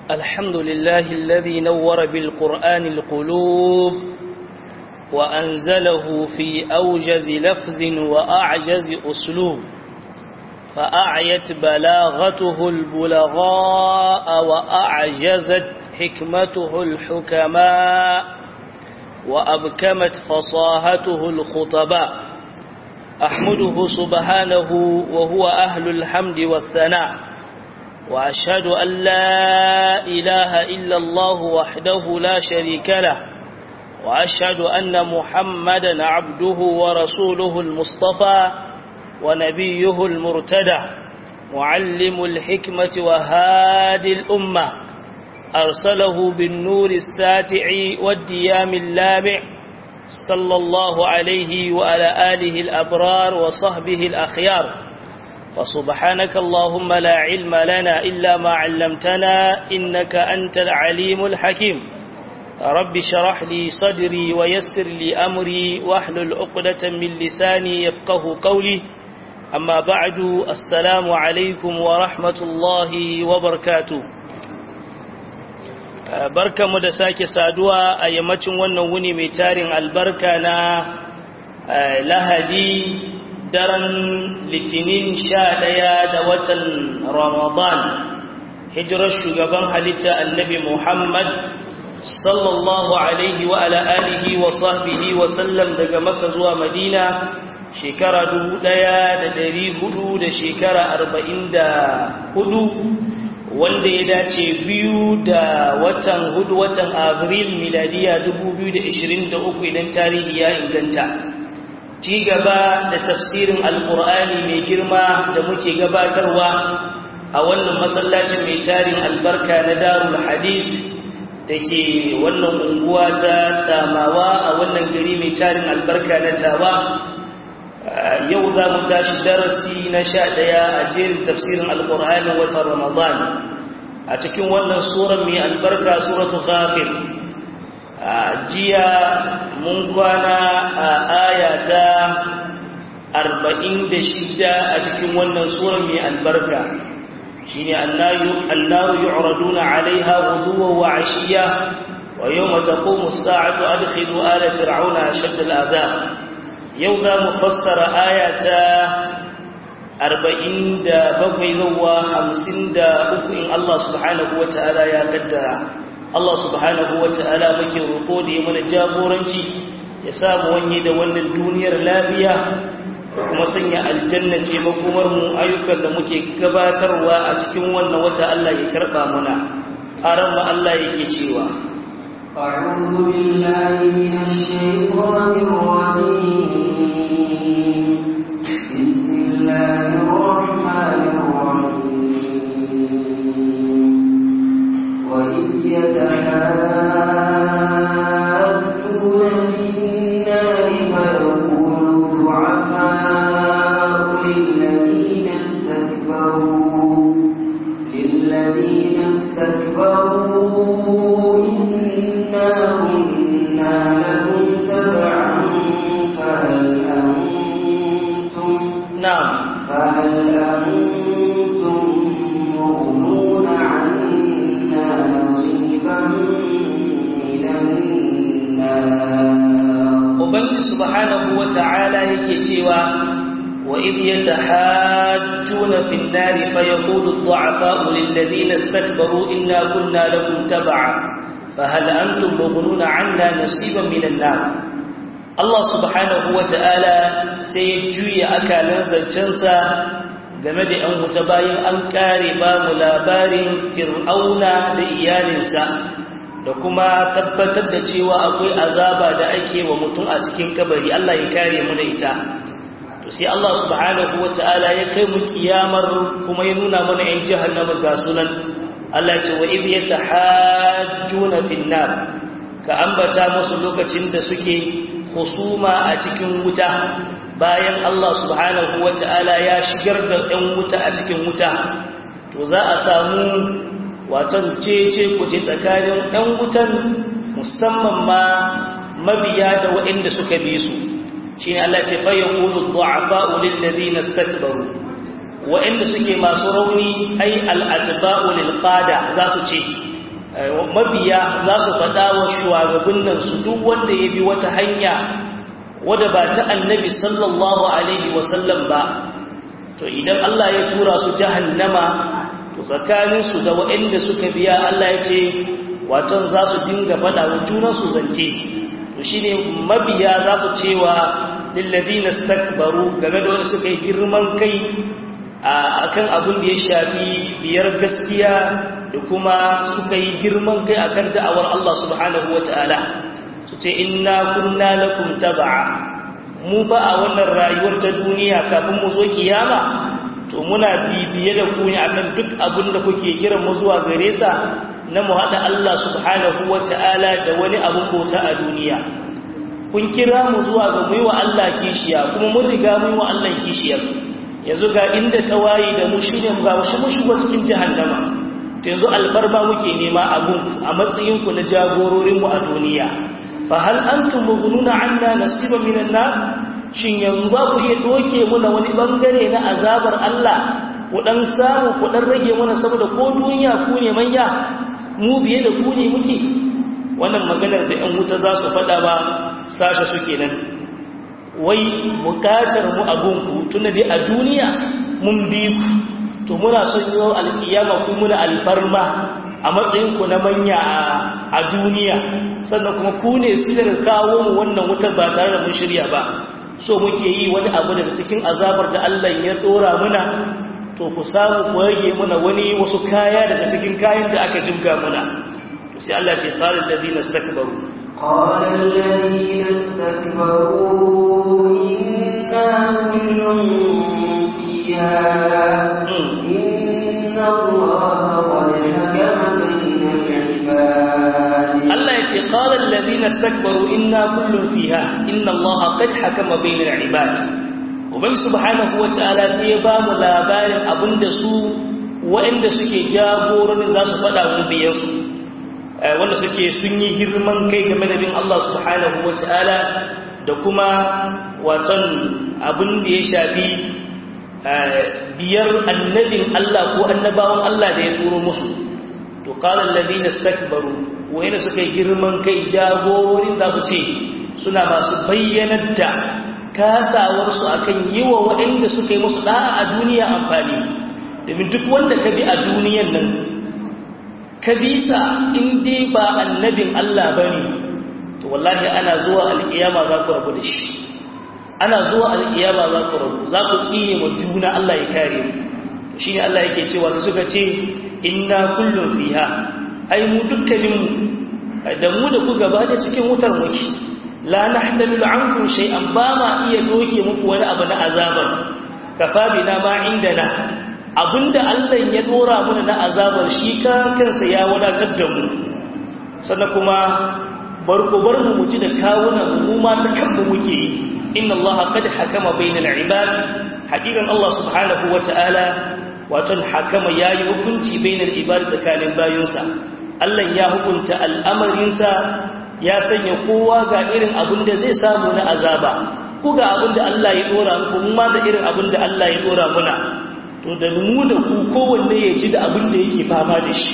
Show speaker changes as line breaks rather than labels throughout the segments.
الحمد لله الذي نور بالقرآن القلوب وأنزله في أوجز لفظ وأعجز أسلوب فأعيت بلاغته البلغاء وأعجزت حكمته الحكماء وأبكمت فصاهته الخطباء أحمده سبحانه وهو أهل الحمد والثناء وأشهد أن لا إله إلا الله وحده لا شريك له وأشهد أن محمدا عبده ورسوله المصطفى ونبيه المرتدى معلم الحكمة وهادي الأمة أرسله بالنور الساتع والديام اللامع صلى الله عليه وعلى آله الأبرار وصحبه الأخيار فسبحانك اللهم لا علم لنا إلا ما علمتنا إنك أنت العليم الحكيم رب شرح لي صدري ويسر لي أمري واحلل عقدة من لساني يفقه قولي أما بعد السلام عليكم ورحمة الله وبركاته barka mu da sake saduwa a yammacin wannan wuni mai tarin albarka na lahadi daren litinin sha ɗaya da watan ramadan hijirar shugaban halitta annabi muhammad sallallahu alaihi wa ala alihi wa sahbihi wa sallam daga maka zuwa madina shekara dubu ɗaya da ɗari hudu da shekara arba'in da hudu wanda ya dace biyu da watan hudu watan abril miladiya 2023 idan tarihi ya inganta ci gaba da tafsirin alkur'ani mai girma da muke gabatarwa a wannan masallacin mai tarin albarka na darul hadith da ke wannan unguwa ta tsamawa a wannan gari mai tarin albarka na tawa yau za mu tashi darasi na sha ɗaya a jerin tafsirin alƙur'anin watan ramadan a cikin wannan suran mai albarka suratu ghafir a jiya mun kwana a ayata arba'in da shida a cikin wannan suran mai albarka shine annaru yu'raduna alaiha ghuduwa wa ashiya wa yawma taqumu as-sa'atu adkhilu ala fir'auna ashadda al-'adab yau za mu fassara ayata arba'in da bakwai zuwa hamsin da uku in Allah subhanahu wa ta'ala ya kaddara Allah subhanahu wa ta'ala muke roƙo da ya mana jagoranci ya samu wanye da wannan duniyar lafiya kuma sanya aljanna ce makomar mu ayyukan da muke gabatarwa a cikin wannan wata Allah ya karɓa mana aran ma Allah yake cewa
أعوذ بالله من الشيطان الرجيم بسم الله الرحمن الرحيم وإذ يتحاجون في النار فيقول الضعفاء للذين استكبروا للذين استكبروا إنا كنا لكم تبعا فهل أنتم
na'am
فهل أنتم مغنون عنا نصيبا من النار
Ubangiji subhanahu wa ta'ala yake cewa wa idh yatahajjuna fin nari fayaqulu ad-du'afa'u lil ladina istakbaru inna kunna lakum tab'a fahal antum mughnuna 'anna nasiban minan nar Allah subhanahu wa ta'ala sai ya juya akalan zancensa game da ‘yan wuta bayan an ƙare ba mu labarin fir'auna da iyalinsa da kuma tabbatar da cewa akwai azaba da ake wa mutum a cikin kabari Allah ya kare mu da ita to sai Allah subhanahu wa ta'ala ya kai mu kiyamar kuma ya nuna mana ‘yan jahannama ga sunan Allah ce wa idh yatahajjuna fin nar ka ambata musu lokacin da suke husuma a cikin wuta bayan Allah subhanahu wata'ala ya shigar da ɗan wuta a cikin wuta to za a samu watan cece kuce tsakanin ɗan wutan musamman ma mabiya da waɗanda suka bi su shine Allah ce fa yaqulu du'afa'u lil ladina istakbaru waɗanda suke masu rauni ai al atba'u lil qada za su ce mabiya za su faɗa wa shugabannin su duk wanda ya bi wata hanya wadda ba ta annabi sallallahu alaihi wasallam ba to idan Allah ya tura su jahannama to tsakaninsu da waɗanda suka biya Allah ya ce watan za su dinga faɗa wa junansu zance to shi ne mabiya za su cewa lillazina stakbaru game da wanda suka yi girman kai a kan abin da ya shafi biyar gaskiya da kuma suka yi girman kai akan da'awar Allah subhanahu wata'ala su ce inna kunna lakum tab'a mu ba a wannan rayuwar ta duniya kafin mu zo kiyama to muna bibiye da ku ne akan duk abin da kuke kiran mu zuwa gare sa na mu haɗa Allah subhanahu wata'ala da wani abin bauta a duniya kun kira mu zuwa ga mu yi wa Allah kishiya kuma mun riga mu yi wa Allah kishiyar yanzu ga inda ta waye da mu shine mu ga mu shigo cikin jahannama yanzu alfarma muke nema abun a matsayin ku na jagororin mu a duniya fa hal antum mughnuna anna nasiba minan nar shin yanzu ba ku iya doke muna wani bangare na azabar Allah ku dan samu ku dan rage mana saboda ko duniya ku ne manya mu biye da ku ne muke wannan maganar da ƴan wuta za su faɗa ba sashe suke nan wai bukatar mu abun ku tunda dai a duniya mun bi ku to muna son yau alkiyama ku muna alfarma a matsayin ku na manya a duniya sannan kuma ku ne silar kawo mu wannan wutar ba tare da mun shirya ba so muke yi wani abu daga cikin azabar da Allah ya dora muna to ku samu ku rage muna wani wasu kaya daga cikin kayan da aka jibga muna to sai Allah ce qalil ladina istakbaru
قال الذين استكبروا إنا كل فيها إن الله قد حكم بين العباد
Allah ya ce qalil ladina istakbaru inna kullun fiha inna Allah qad hakama bainal ibad ubangi subhanahu wataala sai ya ba mu labarin abinda su waɗanda suke jagororin za su faɗa mu biyansu wanda suke sun yi girman kai game da bin Allah subhanahu wataala da kuma watan abin da ya shafi biyar annabin Allah ko annabawan Allah da ya turo musu to qala alladhina istakbaru wayanda suka yi girman kai jagororin za su ce suna masu bayyanar da kasawarsu akan yi wa waɗanda suka yi musu ɗa'a a duniya amfani domin duk wanda ka bi a duniyan nan ka bisa in dai ba annabin Allah ba ne to wallahi ana zuwa alƙiyama za ku rabu da shi ana zuwa alƙiyama za ku rabu za ku tsine wa juna Allah ya kare mu shi ne Allah yake cewa su suka ce inna kullum fiha ai mu dukkaninmu da mu da ku gaba da cikin wutar muke la nahtamilu ankum shay'an ba ma iya doke muku wani abu na azabar kafa bina ma indana abinda Allah ya dora mana na azabar shi ka kansa ya wadatar da mu sannan kuma barko bar mu muji da kawunan mu ma ta kanmu muke yi inna Allah qad hakama bainal ibad hakikan Allah subhanahu wataala wato hakama yayi hukunci bainal ibad tsakanin bayinsa Allah ya hukunta al'amarinsa ya sanya kowa ga irin abin da zai samu na azaba ku ga abin da Allah ya dora muku ma da irin abin da Allah ya dora muna to da mu da ku kowanne ya ji da abin da yake fama da shi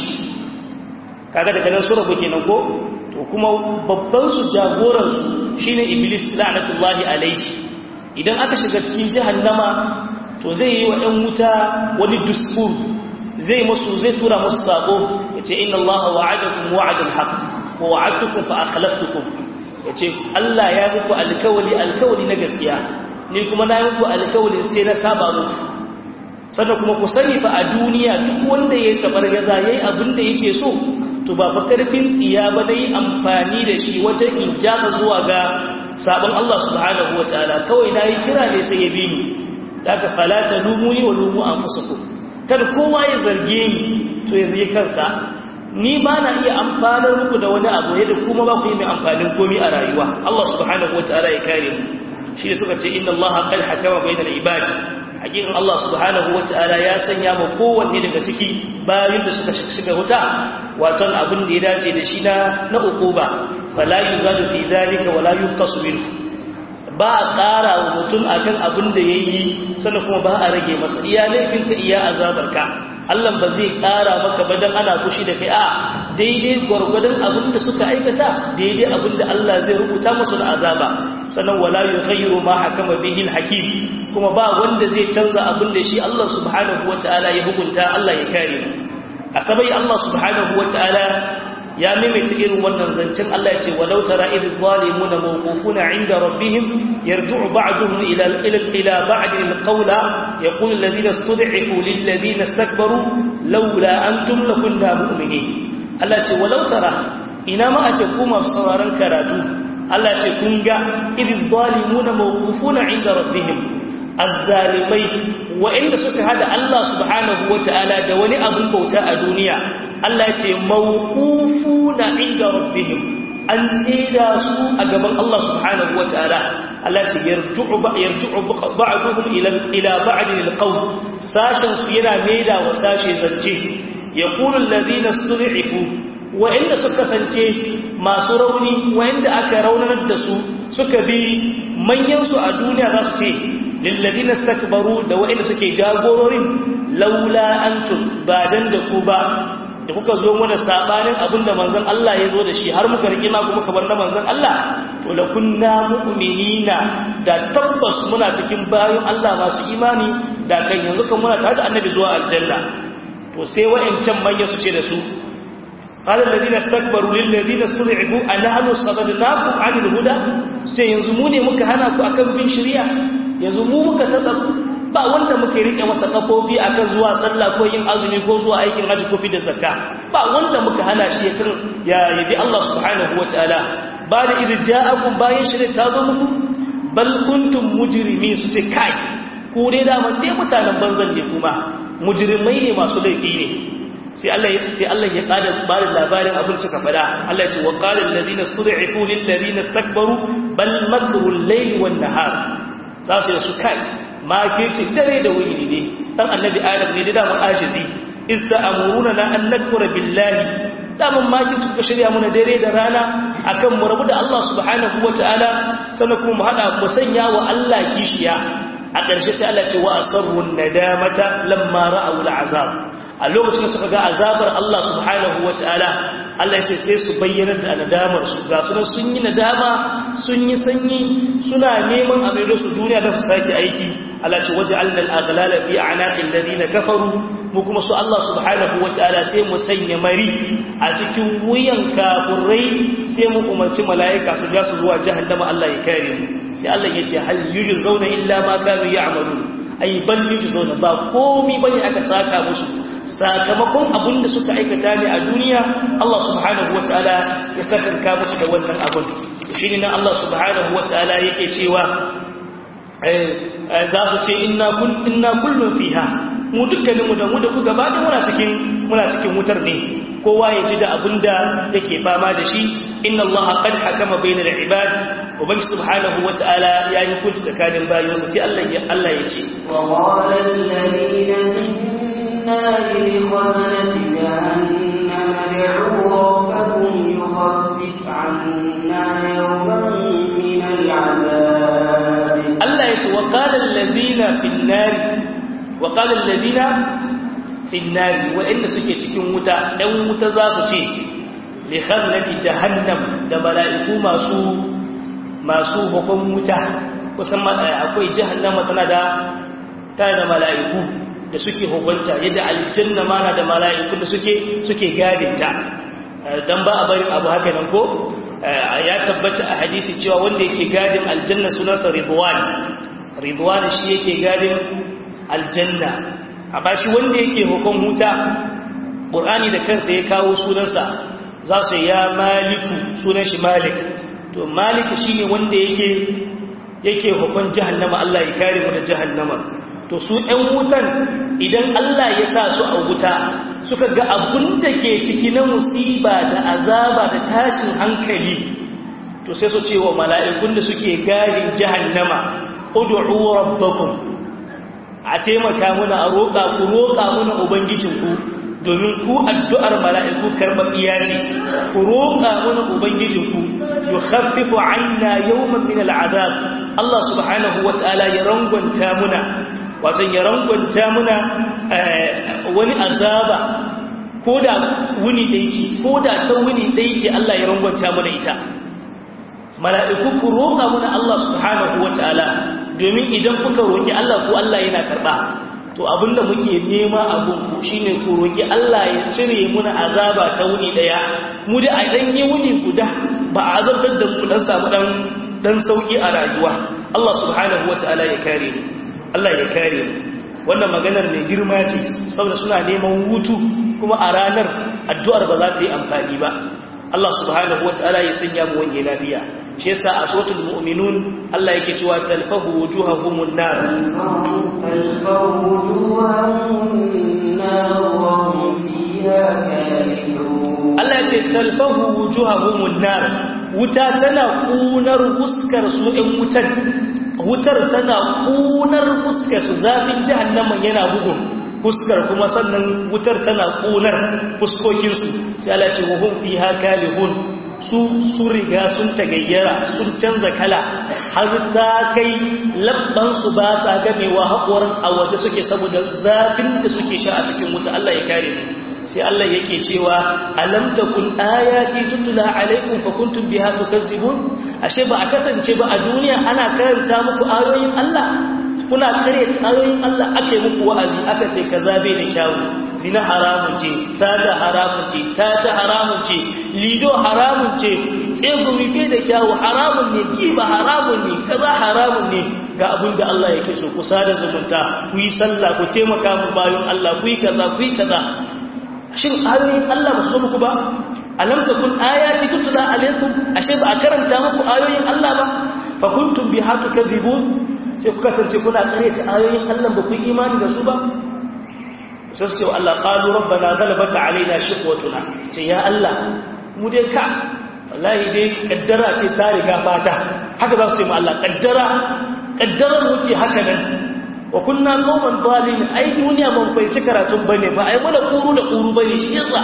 kaga daga nan sura kuke nan ko to kuma babban su jagoran su shine iblis la'natullahi alaihi idan aka shiga cikin jahannama to zai yi wa ɗan wuta wani duskur zai musu zai tura musu sako yace inna allaha wa'adakum wa'adal haqq wa wa'adtukum fa akhlaftukum yace Allah ya muku alkawali alkawali na gaskiya ni kuma na muku alkawali sai na saba muku sannan kuma ku sani fa a duniya duk wanda ya tabargaza yayi abin da yake so to ba fa karfin tsiya ba dai amfani da shi wajen injasa zuwa ga sabon Allah subhanahu wataala kawai nayi kira ne sai ya bi ni daga falata lumuni wa lumu anfusakum kada kowa ya zarge ni to ya zai kansa ni ba na iya amfanar muku da wani abu yadda kuma ba ku yi mai amfanin komi a rayuwa Allah subhanahu wataala ya kare mu shi suka ce inna Allah qad hakama bainal ibad hakikan Allah subhanahu wataala ya sanya mu kowanne daga ciki bayan da suka shiga wuta waton abin da ya dace da shi na na ukuba fala yuzadu fi dhalika wala yunqasu minhu ba a ƙara wa mutum akan abin da ya yi sannan kuma ba a rage masa iya laifinka iya azabarka Allah ba zai ƙara maka ba don ana fushi da kai a daidai gwargwadon abin da suka aikata daidai abin da Allah zai rubuta musu da azaba sannan wala yughayyiru ma hakama bihi al-hakim kuma ba wanda zai canza abin da shi Allah subhanahu wataala ya hukunta Allah ya kare asabai Allah subhanahu wataala ya maimaita irin wannan zancen Allah ya ce walau tara idh zalimuna mawqufuna 'inda rabbihim yarji'u ba'duhum ila ila ila ba'd al-qawla yaqulu alladhina istud'ifu lil ladina istakbaru laula antum lakunna mu'minin Allah ce walau tara ina ma a ce ku masu sauraron karatu Allah ce kun ga idh zalimuna mawqufuna 'inda rabbihim azzalimai wa'inda suka hada Allah subhanahu wata'ala da wani abun bauta a duniya Allah ce mawqufuna 'inda rabbihim an tsida su a gaban Allah subhanahu wata'ala Allah ce yarju'u ba yarju'u ba'duhum ila ila ba'd alqawl sashen su yana maida wa sashe zance yaqulu alladhina istud'ifu wa'inda suka kasance masu rauni wa'inda aka raunanar da su suka bi manyan su a duniya za su ce lilladina stakbaru da wa'inda suke jagororin laula antum ba dan da ku ba da kuka zo mana sabanin abinda manzon Allah ya zo da shi har muka rike ma kuma kabar na manzon Allah to la kunna mu'minina da tabbas muna cikin bayan Allah masu imani da kan yanzu kan muna tare da annabi zuwa aljanna to sai wa'incan manya su ce da su قال الذين استكبروا للذين استضعفوا أنحن صددناكم عن الهدى sai yanzu mu ne muka hana ku akan bin shari'a yanzu mu muka tada ba wanda muke rike masa kafofi akan zuwa sallah ko yin azumi ko zuwa aikin haji ko fi da zakka ba wanda muka hana shi yakan ya yabi Allah subhanahu wataala ba da idh ja'akum bayan shari'a ta zo muku bal kuntum mujrimin su ce kai ku dai da man dai mutanen banzan ne kuma mujrimai ne masu laifi ne sai Allah ya sai Allah ya kada barin labarin abin suka fada Allah ya ce wa qala alladhina stud'ifu lil ladina istakbaru bal makru al-layli wan nahar za su su kai ma kici dare da wuni ne dan annabi adam ne da mun ajizi ista'muruna la an nakfura billahi daman ma kici ku shirya muna dare da rana akan mu rabu da Allah subhanahu wataala sannan kuma mu hada mu sanya wa Allah kishiya a ƙarshe sai Allah ce wa asarrun nadamata lamma ra'aw al'azab a lokacin da suka ga azabar Allah subhanahu wataala Allah ce sai su bayyana da nadamar su ga su sun yi nadama sun yi sanyi suna neman a maido su duniya da su sake aiki Allah ce waja'alna al-aghlala fi a'naqil ladina kafaru mu kuma su Allah subhanahu wataala sai mu sanya mari a cikin wuyan kafurai sai mu umarci mala'ika su ja su zuwa jahannama Allah ya kare mu sai Allah ya ce hal yujzauna illa ma kanu ya'malun ai bal yujzauna ba komi bane aka saka musu sakamakon abin da suka aikata ne a duniya Allah subhanahu wataala ya saka musu da wannan abun shine nan Allah subhanahu wataala yake cewa za su ce inna kullum fiha mu dukkaninmu da mu da ku gaba da muna cikin muna cikin wutar ne kowa ya ji da abinda yake fama da shi inna allaha qad hakama bainal ibad ubangi subhanahu wataala ya yi hukunci tsakanin bayinsa sai Allah ya Allah ya ce
wa qala alladhina minna li khazanati jahannam ad'u rabbakum yukhaffif 'anna yawman min al'adab
Allah ya ce wa qala alladhina fin nar wa qala alladhina fin nar wa'inda suke cikin wuta ɗan wuta za su ce li khaznati jahannam da mala'iku masu masu hukun wuta kusan akwai jahannama tana da tana da mala'iku da suke hukunta yadda aljanna ma na da mala'iku da suke suke gadinta dan ba a barin abu haka nan ko ya tabbata a hadisi cewa wanda yake gadin aljanna sunansa ridwan ridwan shi yake gadin aljanna amma shi wanda yake hukun huta qur'ani da kansa ya kawo sunansa za su ya maliku sunan shi malik to malik shine wanda yake yake hukun jahannama Allah ya kare mu da jahannama to su ɗan wutan idan Allah ya sa su a wuta suka ga abun da ke ciki na musiba da azaba da tashin hankali to sai su ce wa mala'ikun da suke garin jahannama ud'u rabbakum a taimaka muna a roƙa ku roƙa muna ubangijinku domin ku addu'ar mala'iku karɓaɓɓiya ce ku roƙa muna ubangijinku yi haffifu anna yawman min al'azab Allah subhanahu wa ta'ala ya rangwanta muna wajen ya rangwanta muna wani azaba ko da wuni ɗaya ce ko da ta wuni ɗaya ce Allah ya rangwanta mana ita mala'iku ku roƙa mana Allah subhanahu wa ta'ala domin idan kuka roƙi Allah ko Allah yana karɓa to abinda muke nema abun ku shine ku roƙi Allah ya cire muna azaba ta wuni ɗaya mu da a ɗan yi wuni guda ba a azabtar da mu dan samu dan dan sauki a rayuwa Allah subhanahu wa ta'ala ya kare mu Allah ya kare mu wannan maganar mai girma ce saboda suna neman hutu kuma a ranar addu'ar ba za ta yi amfani ba Allah subhanahu wa ta'ala ya sanya mu wange lafiya shi yasa a suratul mu'minun Allah yake cewa talfahu wujuhahumun nar
talfahu wujuhahumun nar wa hum fiha kalihun
Allah ya ce talfahu wujuhahumun nar wuta tana kunar fuskar su ɗin wutar wutar tana kunar fuskar su zafin jahannaman yana bugun fuskar kuma sannan wutar tana kunar fuskokinsu sai Allah ce wahum fiha kalihun su su riga sun tagayyara sun canza kala har ta kai labban su ba sa gamewa haƙorin a waje suke saboda zafin da suke sha a cikin wuta Allah ya kare mu sai Allah yake cewa alam takun ayati tutla alaikum fa kuntum biha tukazzibun ashe ba a kasance ba a duniya ana karanta muku ayoyin Allah kuna karyata ayoyin Allah ake muku wa'azi aka ce kaza bai da kyawu zina haramun ce sata haramun ce tata haramun ce lido haramun ce tsegumi bai da kyawu haramun ne giba haramun ne kaza haramun ne ga abin da Allah yake so ku sada zumunta ku yi sallah ku taimaka mu bayan Allah ku yi kaza ku yi kaza shin ayoyin Allah ba su zo muku ba alam takun ayati tutla alaikum ashe ba a karanta muku ayoyin Allah ba fa kuntum biha tukadzibun sai ku kasance kuna karyata ayoyin Allah ba ku yi imani da su ba sai su ce Allah qalu rabbana ghalabat alaina shiqwatuna ce ya Allah mu dai ka wallahi dai kaddara ce ta riga fata haka za su ce mu Allah kaddara kaddarar mu ce haka nan wa kunna qauman dalin ai duniya ban fahimci karatun bane ba ai mana kuru da kuru bane shi yasa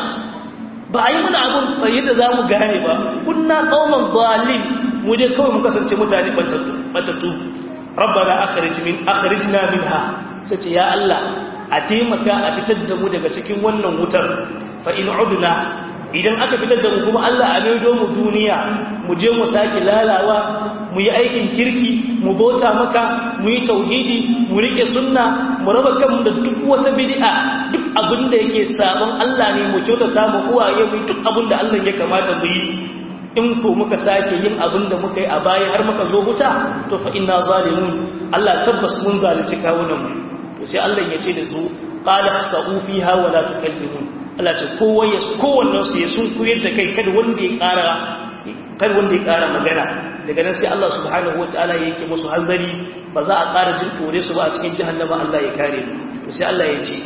ba ai mana abun yadda zamu gane ba kunna qauman dalin mu dai kawai mu kasance mutane batattu rabbana akhrij min akhrijna minha sace ya Allah a taimaka a fitar da mu daga cikin wannan wutar fa in udna idan aka fitar da mu kuma Allah a maido mu duniya mu je mu sake lalawa mu yi aikin kirki mu bauta maka mu yi tauhidi mu rike sunna mu raba kanmu da duk wata bid'a duk abin da yake sabon Allah ne mu kyautata mu uwaye mu duk abin da Allah ya kamata mu yi in ko muka sake yin abin da muka yi a baya har muka zo wuta to fa inna zalimun Allah tabbas mun zalunci kawunan mu to sai Allah ya ce da su qala sa'u fiha wa la tukallimun Allah ce kowa ya kowannen su ya sun kuyar da kai kada wanda ya ƙara kada wanda ya ƙara magana daga nan sai Allah subhanahu wataala ya yake musu hanzari ba za a ƙara jin kore su ba a cikin jahannama Allah ya kare mu to sai Allah ya ce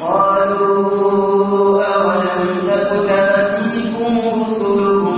قالوا أولم تك تأتيكم رسلكم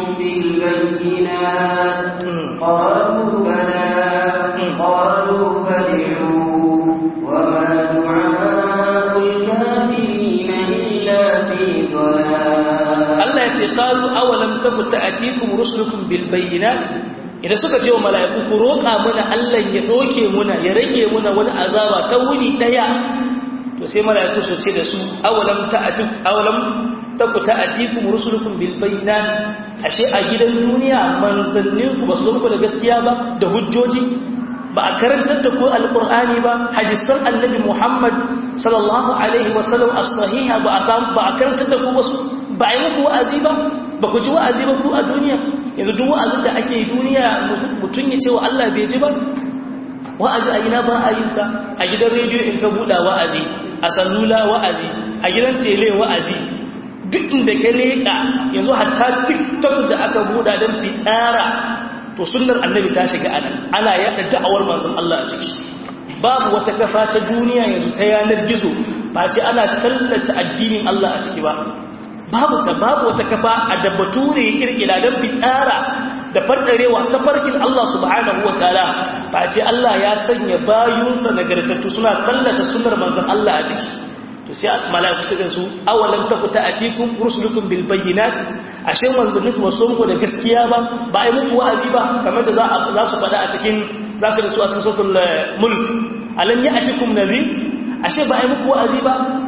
بالبينات قالوا بلى قالوا فادعوا وما دعاء الكافرين إلا في ضلال
Allah ya ce qalu awalam taku ta'atikum rusulukum bil bayyinat idan suka ce wa mala'iku ku roƙa mana Allah ya doke muna ya rage muna wani azaba ta wuni daya to sai mala'iku su ce da su awalam ta'atuk awalam taku ta'atikum rusulukum bil bayyinat ashe a gidan duniya manzannin ku ba su muku da gaskiya ba da hujjoji ba a karantar da ku alqur'ani ba hadisan annabi Muhammad sallallahu alaihi wasallam as-sahiha ba a samu ba a karantar da ku wasu ba a yi muku wa'azi ba ba ku ji wa'azi ba ku a duniya yanzu duk wa'azin da ake duniya mutum ya ce wa Allah bai ji ba wa'azi a gina ba a yin sa a gidan rediyo in ka buɗa wa'azi a sallula wa'azi a gidan tele wa'azi duk inda ka leƙa yanzu hatta tiktok da aka buɗa don fitsara to sunnar annabi ta shiga anan ana yaɗa da'awar manzon Allah a ciki babu wata kafa ta duniya yanzu ta yanar gizo ba ce ana tallata addinin Allah a ciki ba babu ta babu wata kafa a da bature ya kirkira don fitsara da fardarewa ta farkin Allah subhanahu wa ta'ala ba ce Allah ya sanya bayunsa nagartattu suna tallata sunnar manzon Allah a ciki to sai malaiku su gansu awalam taku ta'atikum rusulukum bil bayyinat ashe manzanni kuma so muku da gaskiya ba ba ai muku wa'azi ba kamar da za za su faɗa a cikin za su da su a cikin suratul mulk alam ya'tikum nadhir ashe ba ai muku wa'azi ba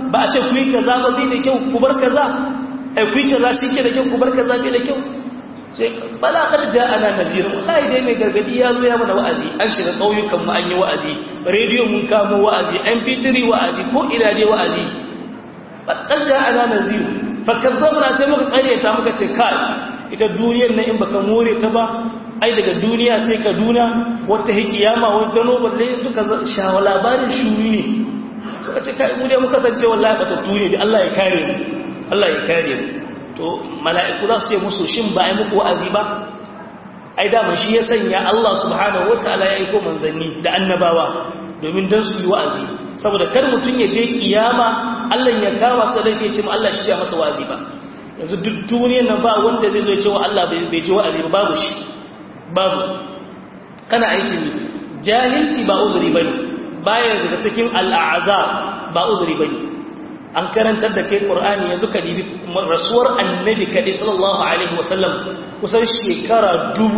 ba a ce ku yi kaza ba bai da kyau ku bar kaza ai ku yi kaza shi ke da kyau ku bar kaza bai da kyau sai bala kad ja'ana nadir wallahi dai mai gargadi ya zo ya mana wa'azi an shiga kauyukan mu an yi wa'azi radio mun kamo wa'azi mp3 wa'azi ko ina dai wa'azi kad ja'ana nadir fa kazzabna sai muka tsare ta muka ce kai ita duniyar nan in baka more ta ba ai daga duniya sai kaduna wata hikiyama wata gano balle suka shawa labarin shuri ne suka ce kai mu dai mu kasance wallahi batattu ne da Allah ya kare mu Allah ya kare mu to mala'iku za su ce musu shin ba ai muku wa'azi ba ai da shi ya sanya Allah subhanahu wataala ya aiko manzanni da annabawa domin dan su yi wa'azi saboda kar mutun ya je kiyama Allah ya kama sa da ya ce mu Allah shi ya masa wa'azi ba yanzu duk duniyar nan ba wanda zai zo ya ce wa Allah bai ji wa'azi ba babu shi babu kana aikin jahilci ba uzuri bane baya daga cikin al'azab ba uzuri bane an karantar da kai qur'ani yanzu ka dibi rasuwar annabi kadai sallallahu alaihi wasallam kusan shekara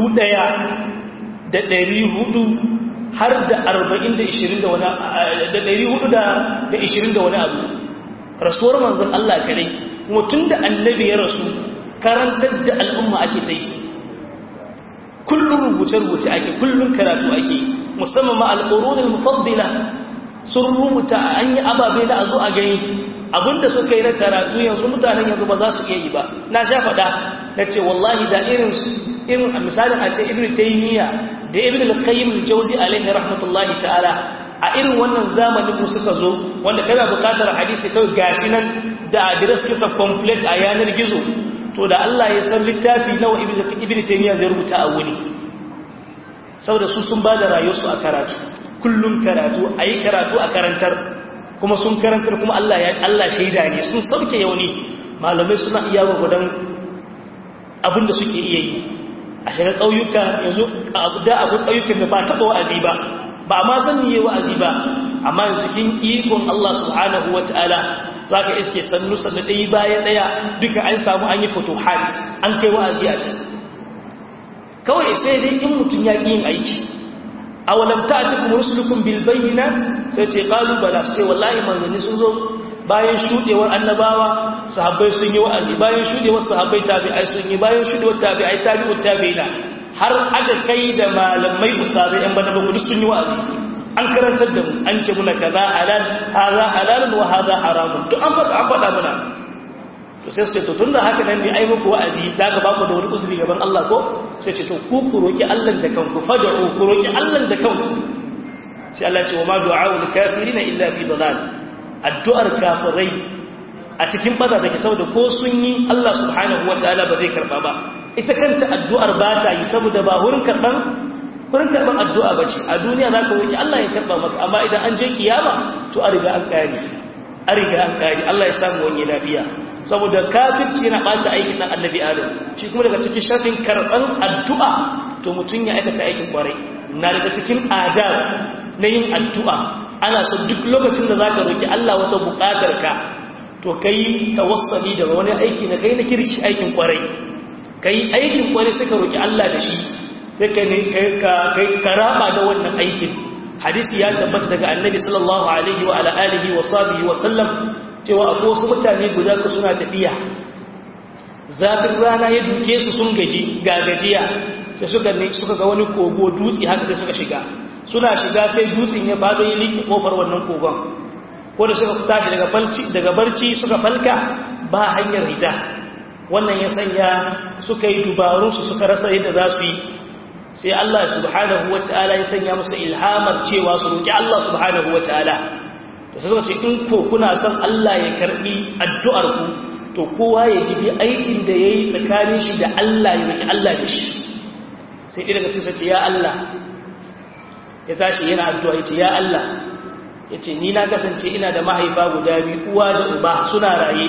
1400 har da 40 da 20 da wani da 400 da 20 da wani abu rasuwar manzon Allah kadai kuma tunda annabi ya rasu karantar da al'umma ake ta yi kullum rubuce-rubuce ake kullum karatu ake musamman ma alƙorunin mufaddila sun rubuta an yi ababe da a zo a gani abinda suka yi na karatu yanzu mutanen yanzu ba za su iya yi ba na sha faɗa na ce wallahi da irin irin misalin a ce ibn taymiya da ibn al-qayyim al-jawzi alaihi rahmatullahi ta'ala a irin wannan zamanin mu suka zo wanda kana buƙatar hadisi kawai gashi nan da address kisa complete a yanar gizo to da Allah ya san littafi nawa ibn taymiya zai rubuta a wuni saboda su sun bada rayuwarsu a karatu kullum karatu ayi karatu a karantar kuma sun karantar kuma Allah ya Allah shaida ne sun sauke yauni malamai suna iya gudan abinda suke iya yi a shiga ƙauyuka yanzu da akwai ƙauyukan da ba taɓa wa'azi ba ba ma san niye wa'azi ba amma yanzu cikin ikon Allah subhanahu wataala za ka iske sannu sannu ɗaya bayan ɗaya duka an samu an yi fotohat an kai wa'azi a can kawai sai dai in mutum ya ƙi yin aiki a walamta a cikin rusulukun bilbayinat sai ce ƙalubala su ce wallahi manzanni sun zo bayan shuɗewar annabawa sahabbai sun yi wa'azi bayan shuɗewar sahabbai tabi'ai sun yi bayan shuɗewar tabi'ai tabi'ut tabi'ina har aka kai da malamai ustazai yan bana bakwai sun yi wa'azi an karantar da mu an ce muna kaza halal haza halalun wa haza haramun to an faɗa an faɗa muna to sai su ce to tunda haka nan ne ai muku wa'azi da ga baku da wani uzuri gaban Allah ko sai ce to ku ku roki Allah da kanku fad'u ku roki Allah da kanku sai Allah ce wa ma du'a'ul kafirin illa fi dalal addu'ar kafirai a cikin bada take saboda ko sun yi Allah subhanahu wataala ba zai karba ba ita kanta addu'ar ba ta yi saboda ba wurin karban wurin karban addu'a bace a duniya zaka roki Allah ya karba maka amma idan an je kiyama to a riga an kare a riga an kare Allah ya samu wani lafiya saboda kafirci yana ɓata aikin ɗan annabi adam shi kuma daga cikin sharɗin karɓar addu'a to mutum ya aikata aikin ƙwarai na daga cikin adab na yin addu'a ana so duk lokacin da za ka roƙi Allah wata buƙatar ka to ka yi tawassali daga wani aiki na kai na kirki aikin ƙwarai ka yi aikin ƙwarai sai ka roƙi Allah da shi sai ka raba da wannan aikin hadisi ya tabbata daga annabi sallallahu alaihi wa ala alihi wa sahbihi wa sallam cewa akwai wasu mutane guda ku suna tafiya zafin rana ya duke su sun gaji ga gajiya sai suka ne suka ga wani kogo dutse haka sai suka shiga suna shiga sai dutsen ya fado ya liƙe kofar wannan kogon ko da suka tashi daga falci daga barci suka falka ba hanyar hita wannan ya sanya suka yi dubarunsu suka rasa yadda za su yi sai Allah subhanahu wataala ya sanya musu ilhamar cewa su roki Allah subhanahu wataala to sai suka ce in ko kuna son Allah ya karbi addu'ar ku to kowa ya jibi aikin da yayi tsakanin shi da Allah ya roki Allah da shi sai idan sai sai ya Allah ya tashi yana addu'a yace ya Allah yace ni na kasance ina da mahaifa guda biyu uwa da uba suna raye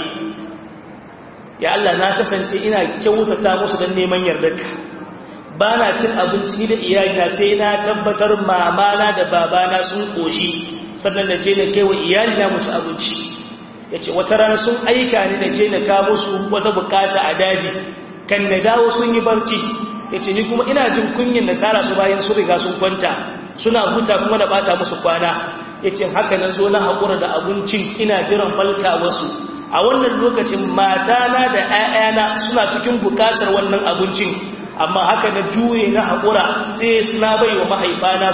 ya Allah na kasance ina kyautata musu dan neman yardarka ba na cin abinci ni da iyalina sai na tabbatar mamana da babana sun koshi sannan na je na kai wa iyalina mu ci abinci ya ce wata rana sun aika ni na je na kawo musu wata bukata a daji kan na dawo sun yi barci ya ce ni kuma ina jin kunyin na tara su bayan sun riga sun kwanta suna huta kuma da bata musu kwana yace haka na zo na haƙura da abincin ina jiran falka wasu a wannan lokacin matana da 'ya'yana suna cikin bukatar wannan abincin amma haka na juye na haƙura sai na bai wa mahaifana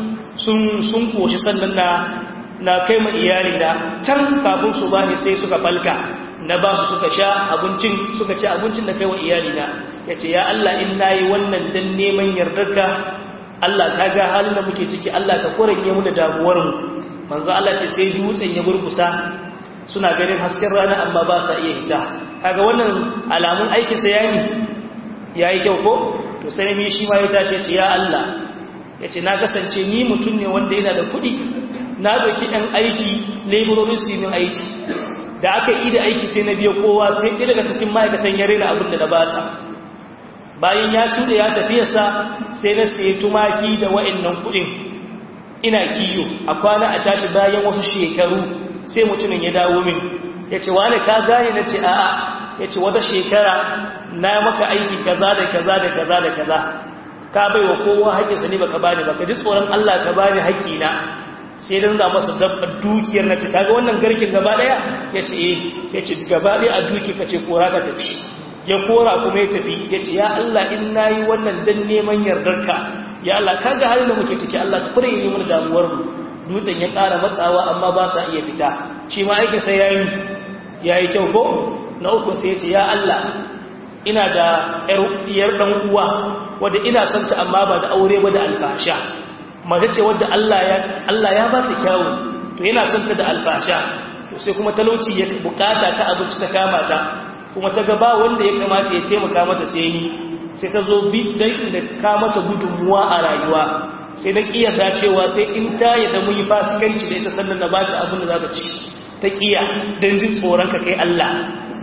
sun koshi sannan na na kai ma iyali da can kafin su bani sai suka falka na ba su suka sha abincin suka ci abincin da kai wa iyali na ya ce ya Allah in na yi wannan don neman yardarka Allah ka ga halin da muke ciki Allah ka kuranye mu da damuwarmu manzo Allah ce sai dutsen ya burkusa suna ganin hasken rana amma ba sa iya hita kaga wannan alamun aikin sa yayi yayi kyau ko to sai ne shi ma ya tashi ya ce ya Allah yace na kasance ni mutum ne wanda yana da kuɗi na doki ɗan aiki laborin su yi aiki da aka yi da aiki sai na biya kowa sai ɗaya daga cikin ma'aikatan ya rena abin da na basa bayan ya shuɗe ya tafiyarsa sai na sayi tumaki da wa'annan kuɗin ina kiyo a kwana a tashi bayan wasu shekaru sai mutumin ya dawo min ya ce wane ka gane na ce a'a ya ce wata shekara na maka aiki kaza da kaza da kaza da kaza ka bai wa kowa haƙƙinsa ne baka bani baka ji tsoron Allah ka bani haƙƙina sai dan za masa dabbar dukiyar na ce kaga wannan garkin gaba daya yace eh yace gaba daya a duki kace kora ka tafi ya kora kuma ya tafi yace ya Allah in nayi wannan dan neman yardarka ya Allah kaga halin da muke ciki Allah ka fure ni mun damuwar mu dutsen ya ƙara matsawa amma ba sa iya fita shi ma yake sai yayi yayi kyau ko na uku sai yace ya Allah ina da ƴar dan uwa wanda ina son ta amma ba da aure ba da alfasha mace ce wadda Allah ya ba ta kyawu to yana son ta da alfasha to sai kuma talauci ya bukata ta abinci ta kama ta kuma ta gaba wanda ya kamata ya taimaka mata sai ni sai ta zo bi dan da ka mata gudunmuwa a rayuwa sai na kiyarda cewa sai in ta yadda mun yi fasikanci da ita sannan na bata abin da za ta ci ta kiya dan jin tsoron ka kai Allah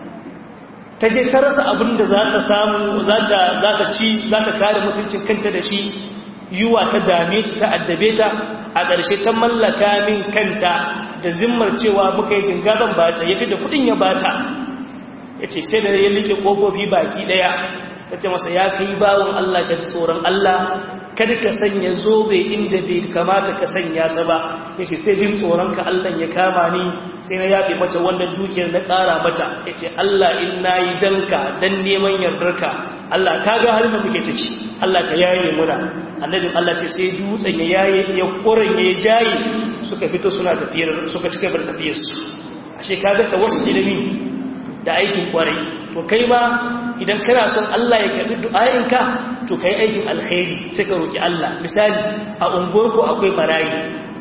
ta je ta rasa abin da za ta samu za ta ci za ta kare mutuncin kanta da shi yiwa ta dame ta addabe ta a ƙarshe ta mallaka min kanta da zimmar cewa muka yi jingaban bata ya fi da kudin ya bata ya ce sai da ya like ƙofofi baki ɗaya ta ce masa ya kai bawon Allah ka ji tsoron Allah kada ka sanya zobe inda bai kamata ka sanya sa ba ya ce sai jin tsoron ka Allah ya kama ni sai na yafe mata wannan dukiyar na ƙara mata ya ce Allah in na yi danka dan neman yardarka Allah ka ga halin da muke ciki Allah ka yaye muna annabin Allah ce sai dutsen ya yaye ya koren ya jaye suka fito suna tafiyar suka cika bar tafiyar su ashe kaga tawassul ilimi da aikin kwarai to kai ma idan kana son Allah ya karbi du'ayinka to kai aikin alkhairi sai ka roki Allah misali a unguwarku akwai marayi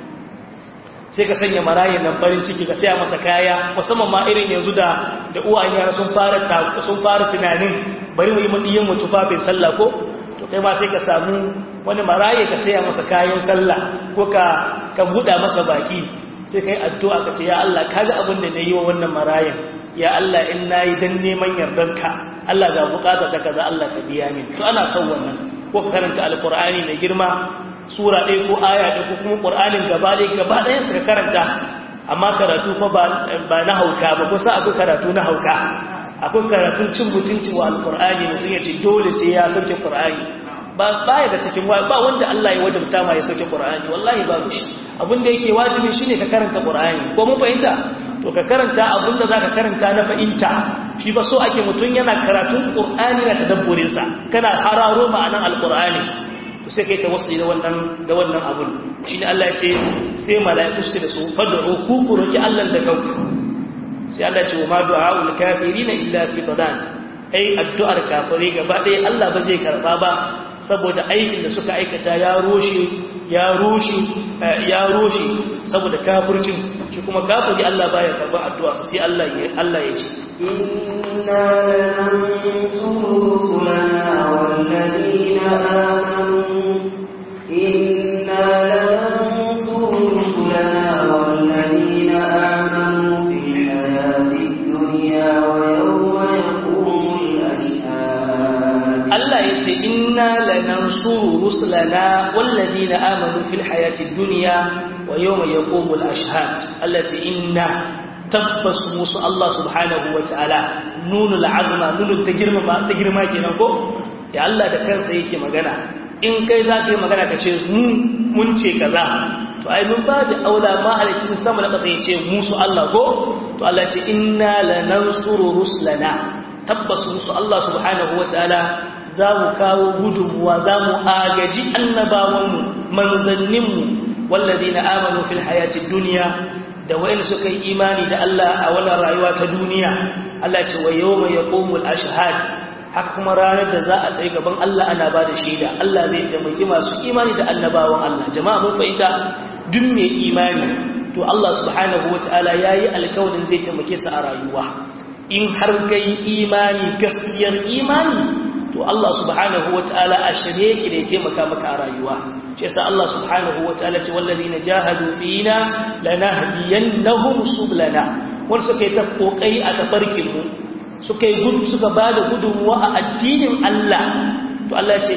sai ka sanya marayin nan farin ciki ka saya masa kaya musamman ma irin yanzu da da uwayen yara sun fara sun fara tunanin bari mu yi mu diyan mu tufafin sallah ko to kai ma sai ka samu wani maraye ka saya masa kayan sallah ko ka ka buɗa masa baki sai kai addu'a ka ce ya Allah kaga abin da nayi wa wannan marayan ya Allah in nayi dan neman yardanka Allah ga bukata ta kaza Allah ka biya min to ana son wannan ko ka karanta alqur'ani mai girma sura ɗaya ko aya ɗaya ko kuma qur'anin gaba ɗaya gaba ɗaya suka karanta amma karatu fa ba na hauka ba kusa akwai karatu na hauka akwai karatun cin mutunci wa alkur'ani mutum ya ce dole sai ya sauke qur'ani ba baya da cikin ba wanda Allah ya wajabta ma ya sauke qur'ani wallahi babu shi abin da yake wajibi shine ka karanta qur'ani ko mun fahimta to ka karanta abin da zaka karanta na fahimta shi ba so ake mutum yana karatun qur'ani na tadabburin sa kana hararo ma'anan alqur'ani to sai kai tawassuli da wannan da wannan abun shine Allah ya ce sai mala'iku su da su fad'u ku ku roki Allah da kanku sai Allah ce wa ma du'a'ul kafirina illa fi dalal ai addu'ar kafiri gaba ɗaya Allah ba zai karba ba saboda aikin da suka aikata ya roshe ya roshe ya roshe saboda kafircin shi kuma kafiri Allah baya karba addu'a sai Allah ya Allah ya ce
inna lanansuru rusulana walladina amanu inna lanansuru rusulana walladina amanu
Allah ya ce inna lanansuru rusulana wallazina amanu fil hayatid dunya wa yawma yaqumul ashhad Allah ce inna tabbas musu Allah subhanahu wa ta'ala nunul azma nunul ta girma ta girma kenan ko ya Allah da kansa yake magana in kai za ka yi magana ka ce mun ce kaza to ai mun ba da aula ma halicin sama da ƙasa ya ce musu Allah ko to Allah ce inna lanansuru rusulana tabbas musu Allah subhanahu wataala za mu kawo gudunmuwa za mu agaji annabawanmu manzanninmu walladina amanu fil hayatid dunya da wayanda suka yi imani da Allah a wannan rayuwa ta duniya Allah ce wa yawma yaqumul ashhad haka kuma ranar da za a tsaye gaban Allah ana ba da shaida Allah zai taimaki masu imani da annabawan Allah jama'a mun fahimta duk mai imani to Allah subhanahu wataala yayi alƙawarin zai taimake su a rayuwa in har kai imani gaskiyar imani to Allah subhanahu wataala a shirye yake da ya taimaka maka a rayuwa shi yasa Allah subhanahu wataala ce wallazina jahadu fina lanahdiyannahum sublana wanda suka yi ta kokari a tafarkin mu suka yi gudu suka bada gudunmuwa a addinin Allah to Allah ya ce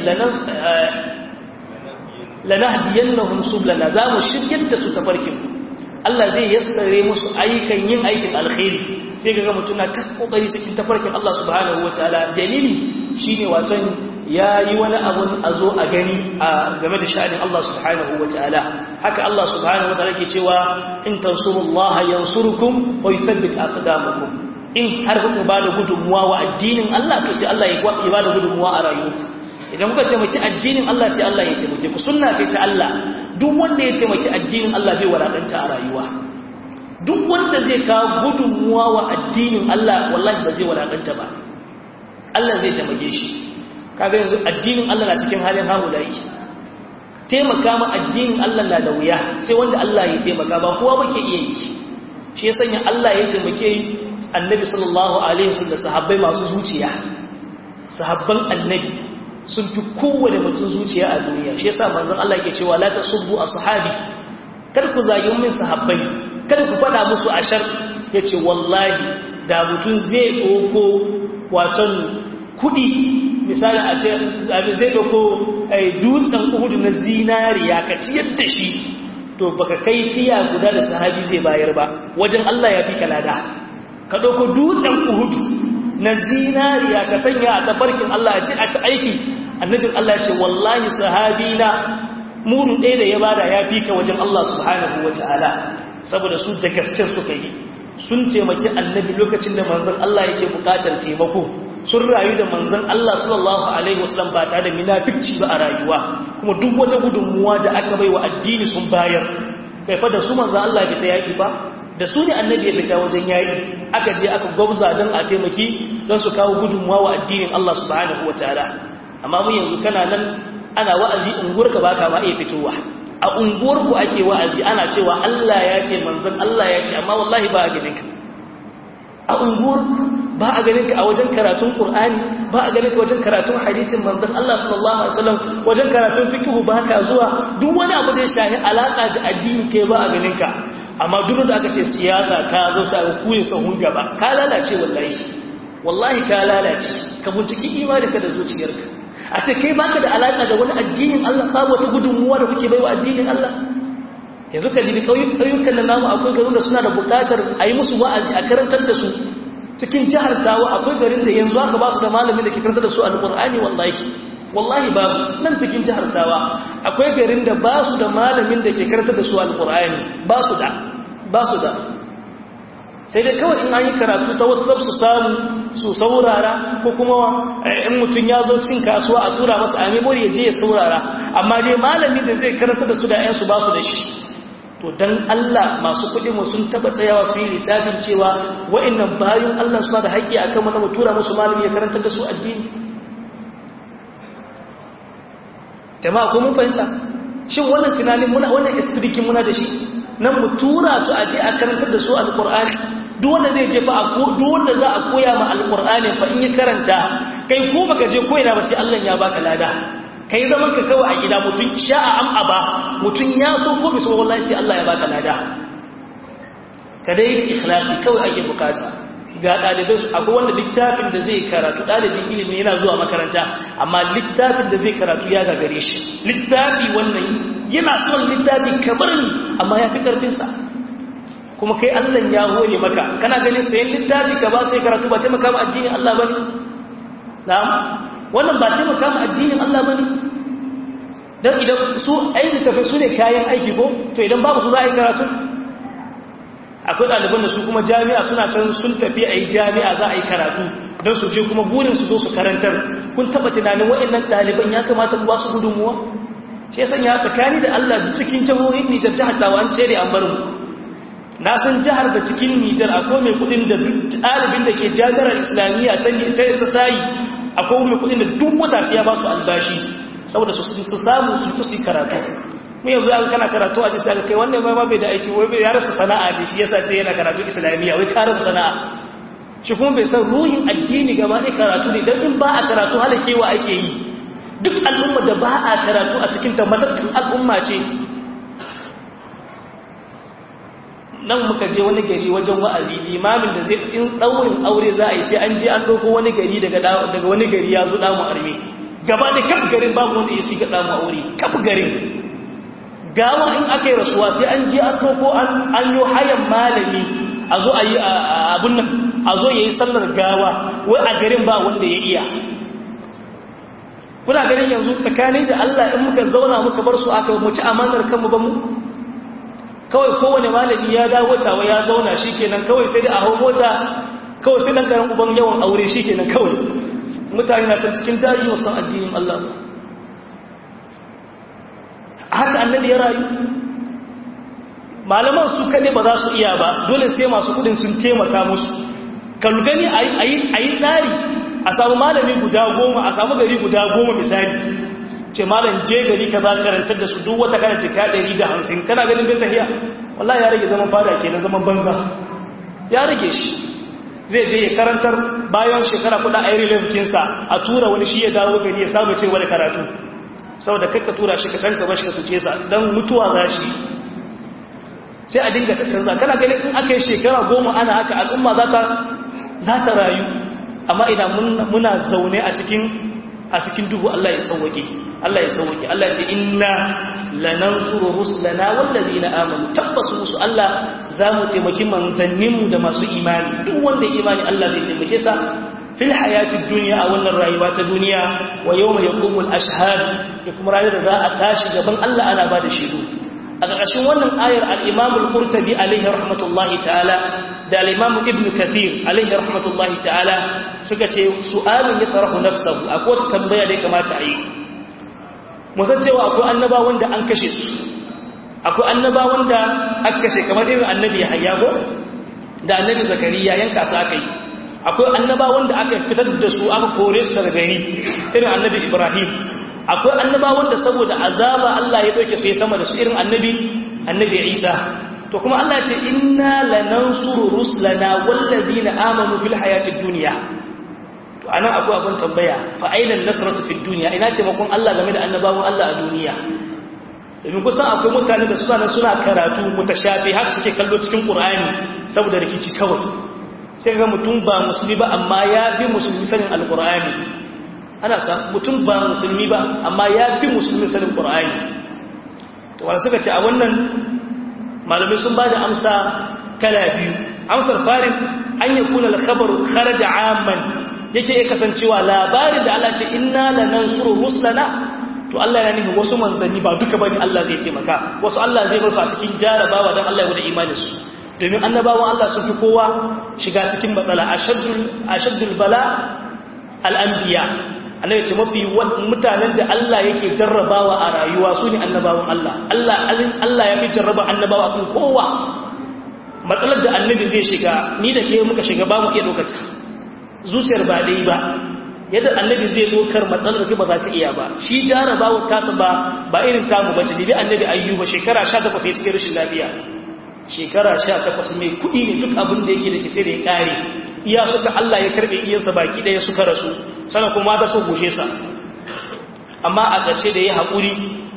lanahdiyannahum sublana za mu shiryar da su tafarkin mu Allah zai yassare musu ayyukan yin aikin alkhairi sai ga mutum na ta kokari cikin tafarkin Allah subhanahu wataala dalili shine waton yayi wani abun a zo a gani a game da sha'anin Allah subhanahu wataala haka Allah subhanahu wataala ke cewa in tansurullaha yansurukum wa yuthabbit aqdamakum in har kuka bada gudunmuwa wa addinin Allah to sai Allah ya bada gudunmuwa a rayuwarku idan kuka taimaki addinin Allah sai Allah ya taimake ku sunna ce ta Allah duk wanda ya taimaki addinin Allah bai wadanta a rayuwa duk wanda zai kawo gudunmuwa wa addinin Allah wallahi ba zai wadanta ba Allah zai taimake shi kaga yanzu addinin Allah na cikin halin haulayi taimaka ma addinin Allah na da wuya sai wanda Allah ya taimaka ba kowa muke iya yi shi ya sanya Allah ya taimake annabi sallallahu alaihi wasallam sahabbai masu zuciya sahabban annabi sun fi kowane mutum zuciya a duniya shi yasa manzon Allah yake cewa la tasubbu ashabi kar ku zagi min sahabbai kada ku fada musu ashar yace wallahi da mutum zai doko waton kudi misali a ce zai doko dutsen Uhud na zinariya ka ciyar da shi to baka kai tiya guda da sahabi zai bayar ba wajen Allah ya fi kalada ka doko dutsen Uhud na zinariya ka sanya a tafarkin Allah a ci a ta aiki annabin Allah ce wallahi sahabina mudu ɗaya da ya bada ya fi ka wajen Allah subhanahu wa ta'ala saboda su da gaske suka yi sun taimaki annabi lokacin da manzon Allah yake buƙatar taimako sun rayu da manzon Allah sallallahu alaihi wasallam ba tare da munafici ba a rayuwa kuma duk wata gudunmuwa da aka bai wa addini sun bayar kai fa da su manzon Allah bai ta yaki ba da su ne annabi ya fita wajen yayi aka je aka gwabza don a taimaki don su kawo gudunmuwa wa addinin Allah subhanahu wa ta'ala amma mu yanzu kana nan ana wa'azi unguwarka ba ka ma iya fitowa a unguwarku ake wa'azi ana cewa Allah ya ce manzon Allah ya ce amma wallahi ba a ganinka a unguwar ba a ganinka a wajen karatun Qur'ani ba a ganinka wajen karatun hadisin manzon Allah sallallahu alaihi wasallam wajen karatun fiqh ba ka zuwa duk wani abu da ya shahi alaka da addini kai ba a ganinka amma duk da aka ce siyasa ta zo sa ga kuyin sahun gaba ka lalace wallahi wallahi ka lalace ka binciki imaninka da zuciyarka a ce kai baka da alaka da wani addinin Allah babu wata gudunmuwa da kuke baiwa addinin Allah yanzu ka jibi ƙauyukan da namu akwai garin da suna da buƙatar a yi musu wa'azi a karantar da su cikin jihar tawa akwai garin da yanzu aka ba su da malamin da ke karantar da su alƙur'ani wallahi wallahi babu nan cikin jihar tawa akwai garin da ba su da malamin da ke karantar da su alƙur'ani ba su da ba su da sai dai kawai in an yi karatu ta whatsapp su samu su saurara ko kuma in mutum ya zo cin kasuwa a tura masa a memory ya je ya saurara amma dai malami da zai karanta da su da yansu ba su da shi to dan Allah masu kuɗi mu sun taba tsayawa su yi lissafin cewa wa'annan bayan Allah su ba da haƙƙi akan mu na mu tura musu malami ya karanta da su addini jama'a ko mun fahimta shin wannan tunanin muna wannan istidikin muna da shi nan mu tura su a je a karantar da su alqur'ani duk wanda zai je fa a ko duk wanda za a koya ma alqur'ani fa in ya karanta kai ko baka je koyina ba sai Allah ya baka lada kai zaman ka kawai a gida mutun sha'a am aba mutun ya so ko bisa wallahi sai Allah ya baka lada ka dai da ikhlasi kawai ake bukata ga dalibai su akwai wanda littafin da zai karatu dalibin ilimi yana zuwa makaranta amma littafin da zai karatu ya gagare shi littafi wannan yana son littafi kamar ni amma ya fi karfinsa kuma kai Allah ya hore maka kana ganin sayan littafi ka ba sai karatu ba taimaka ma addinin Allah bane na'am wannan ba taimaka ma addinin Allah bane don idan su aiki tafi su ne kayan aiki ko to idan babu su za a yi karatu akwai ɗaliban da su kuma jami'a suna can sun tafi a yi jami'a za a yi karatu don su je kuma burin su zo su karantar kun taɓa tunanin waɗannan ɗaliban ya kamata ba su gudunmuwa shi yasan ya tsakani da Allah da cikin jihohin Nijar jihar Tawan cere an bar mu na san jihar da cikin Nijar akwai mai kudin da duk ɗalibin da ke jami'ar Islamiyya ta ta sayi akwai mai kudin da duk wata sai ya ba su albashi saboda su su samu su ta su karatu mu yanzu an kana karatu a jisa kai wannan ba bai da aiki wai ya rasa sana'a ne shi yasa sai yana karatu Islamiyya wai ka rasa sana'a shi kuma bai san ruhin addini gaba ɗaya karatu ne don in ba a karatu halakewa ake yi duk al'umma da ba a karatu a cikin tabbatattun al'umma ce nan muka je wani gari wajen wa'azi limamin da zai in ɗaurin aure za a yi sai an je an ɗauko wani gari daga wani gari ya zo ɗamu arme gaba da kaf garin babu wanda ya siga ɗamu aure kaf garin gawa in aka yi rasuwa sai an je an ɗauko an yi hayan malami a zo a yi abun nan a zo ya yi sallar gawa wai a garin ba wanda ya iya kuna ganin yanzu tsakanin da Allah in muka zauna muka bar su aka mu ci amanar kanmu ba mu kawai kowane malami ya dawo tawa ya zauna shikenan kawai sai da a hau mota kawai sai dan karan uban yawan aure shikenan kawai mutane na can cikin daji wasan addinin Allah haka annabi ya rayu malaman su kaɗai ba za su iya ba dole sai masu kudin sun taimaka musu kan gani a yi tsari a samu malami guda goma a samu gari guda goma misali ce malam je gari ka za karantar da su duk wata kana jika ɗari da hamsin kana ganin bai tafiya wallah ya rage zaman fada ke na zaman banza ya rage shi zai je ya karantar bayan shekara kuɗa a yi rilafikinsa a tura wani shi ya dawo gari ya samu cewa da karatu saboda kakka tura shi ka canka bashi ka tuce sa don mutuwa za shi sai a dinga ta canza kana ganin in aka yi shekara goma ana haka al'umma za ta rayu amma idan muna zaune a cikin a cikin duhu Allah ya sauwake Allah ya sauwake Allah ya ce inna lanansuru rusulana wallazina amanu tabbas musu Allah zamu taimaki manzanninmu da masu imani duk wanda ya imani Allah zai taimake sa fil hayatid dunya a wannan rayuwa ta duniya wa yawma yaqumul ashhad da kuma ranar da za a tashi gaban Allah ana ba da shaidu a ƙarƙashin wannan ayar al-Imam al-Qurtubi alaihi rahmatullahi ta'ala da al-Imam Ibn Kathir alaihi rahmatullahi ta'ala suka ce su'alun yatrahu nafsahu akwai wata tambaya da ya kamata a yi mu san cewa akwai annabawan da an kashe su akwai annabawan da aka kashe kamar irin annabi Yahya ko da annabi Zakariya yanka su aka yi akwai annabawan da aka fitar da su aka kore su daga gari irin annabi Ibrahim akwai annabawan da saboda azaba Allah ya doke su ya sama da su irin annabi annabi Isa to kuma Allah ya ce inna lanansuru rusulana wallazina amanu fil hayatid dunya to anan akwai abin tambaya fa aina nasratu fid dunya ina taimakon Allah game da annabawan Allah a duniya domin kusan akwai mutane da suna suna karatu mutashafi haka suke kallo cikin Qur'ani saboda rikici kawai sai ga mutum ba musulmi ba amma ya bi musulmi sanin alqur'ani ana sa mutum ba musulmi ba amma ya fi musulmi sanin ƙur'ani to wanda suka ce a wannan malamai sun ba da amsa kala biyu amsar farin an yi kuna alkhabar kharaja amman yake ya kasancewa labarin da Allah ce inna lanansuru rusulana to Allah ya nufi wasu manzanni ba duka bane Allah zai taimaka wasu Allah zai bar su a cikin jarabawa dan Allah ya wada imanin su domin annabawan Allah sun fi kowa shiga cikin matsala ashaddul ashaddul bala al-anbiya Allah ya ce mafi mutanen da Allah yake jarrabawa a rayuwa su ne annabawan Allah Allah ya fi jarraba annabawa kan kowa matsalar da annabi zai shiga ni da ke muka shiga ba mu iya dokata zuciyar ba dai ba yadda annabi zai dokar matsalar ke ba za ta iya ba shi jarrabawa tasa ba ba irin tamu bace ne bi annabi ayyuba shekara 18 ya cikin rashin lafiya shekara 18 mai kuɗi ne duk abin da yake da shi sai da ya kare iya suka Allah ya karbe iyansa baki daya suka rasu sana kuma da su gushe sa amma a ƙarshe da ya haƙuri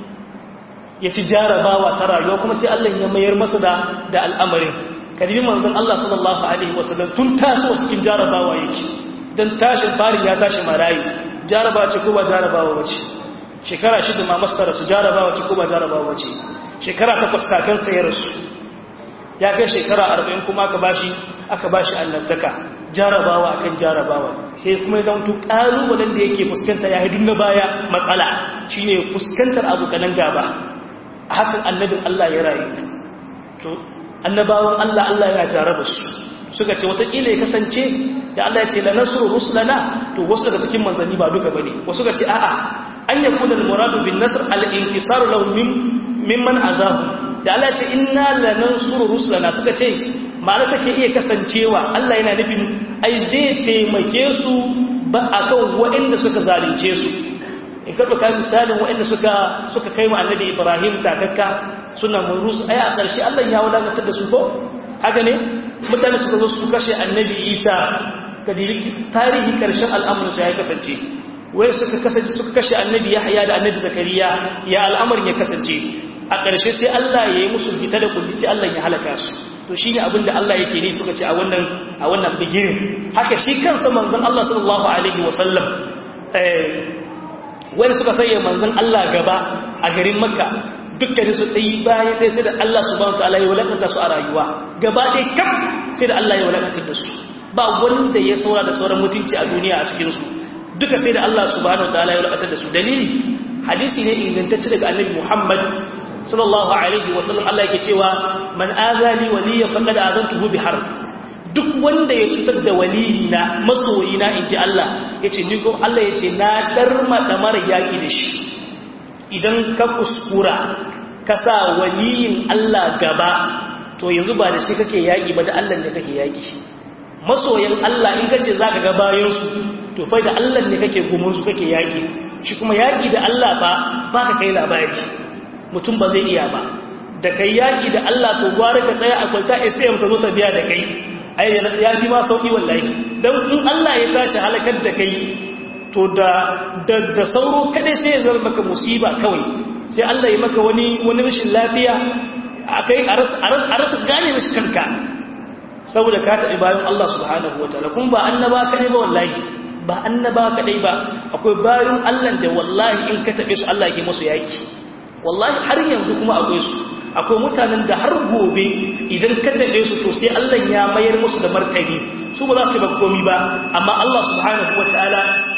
ya ci jarabawa ta rayuwa kuma sai Allah ya mayar masa da da al'amarin kadibi manzon Allah sallallahu alaihi wasallam tun taso cikin jarabawa yake dan tashin farin ya tashi marayi jarabawa ce ko ba jarabawa bace shekara shida ma mastara su jarabawa ce ko ba jarabawa bace shekara takwas kakansa ya rasu ya kai shekara arba'in kuma aka bashi aka ba shi annabtaka jarabawa akan jarabawa sai kuma ya zamto ƙalubalen da yake fuskanta ya hidun na baya matsala shine fuskantar abokanan gaba a hakan annabin Allah ya rayu to annabawan Allah Allah ya jaraba su suka ce watakila ya kasance da Allah ya ce la nasru rusulana to wasu daga cikin manzanni ba duka bane wasu ga ce a'a an yakuna al-muradu bin nasr al-inkisar lahum mimman azahu da Allah ya ce inna la nansuru rusulana suka ce ma'ana take iya kasancewa Allah yana nufin ai zai taimake su ba akan waɗanda suka zalunce su in ka ɗauka misalin waɗanda suka suka kai mu annabi Ibrahim takakka suna murus ai a ƙarshe Allah ya wadatar da su ko haka ne mutane suka zo su kashe annabi Isa kadiri tarihi ƙarshen al'amarin sa ya kasance wai suka kasance suka kashe annabi Yahya da annabi Zakariya ya al'amarin ya kasance a ƙarshe sai Allah ya yi musu fita da kulli sai Allah ya halaka su to shine abinda Allah yake ne suka ce a wannan a wannan bigirin haka shi kansa manzon Allah sallallahu alaihi wasallam eh wanda suka sanya manzon Allah gaba a garin Makka dukkanin su dai bayan dai sai da Allah subhanahu wataala ya walakanta su a rayuwa gaba dai kam sai da Allah ya walakanta da su ba wanda ya saura da sauran mutunci a duniya a cikin su duka sai da Allah subhanahu wataala ya walakanta da su dalili hadisi ne ingantacce daga annabi Muhammad sallallahu alaihi wasallam Allah yake cewa man azali waliya faqad azantuhu bi harb duk wanda ya cutar da waliyina masoyina inji Allah yace ni ko Allah yace na darma da mara yaki da shi idan ka kuskura ka sa waliyin Allah gaba to yanzu ba da shi kake yaki ba da Allah ne kake yaki masoyan Allah in kace zaka ga bayan su to fa da Allah ne kake gumun su kake yaki shi kuma yaki da Allah ba baka kai labari mutum ba zai iya ba da kai yaƙi da Allah to gwara ka tsaya a kwalta SPM ta zo ta biya da kai ai ya fi ma sauƙi wallahi don in Allah ya tashi halakar da kai to da da sauro kadai sai ya zama maka musiba kawai sai Allah ya maka wani wani rashin lafiya akai a rasa gane mishi kanka saboda ka taɓi bayan Allah subhanahu wataala kuma ba annaba kadai ba wallahi ba annaba kadai ba akwai bayan Allah da wallahi in ka taɓe su Allah ke musu yaki wallahi har yanzu kuma akwai su akwai mutanen da har gobe idan ka taɓe su to sai Allah ya mayar musu da martani su ba za su ba komi ba amma Allah subhanahu wataala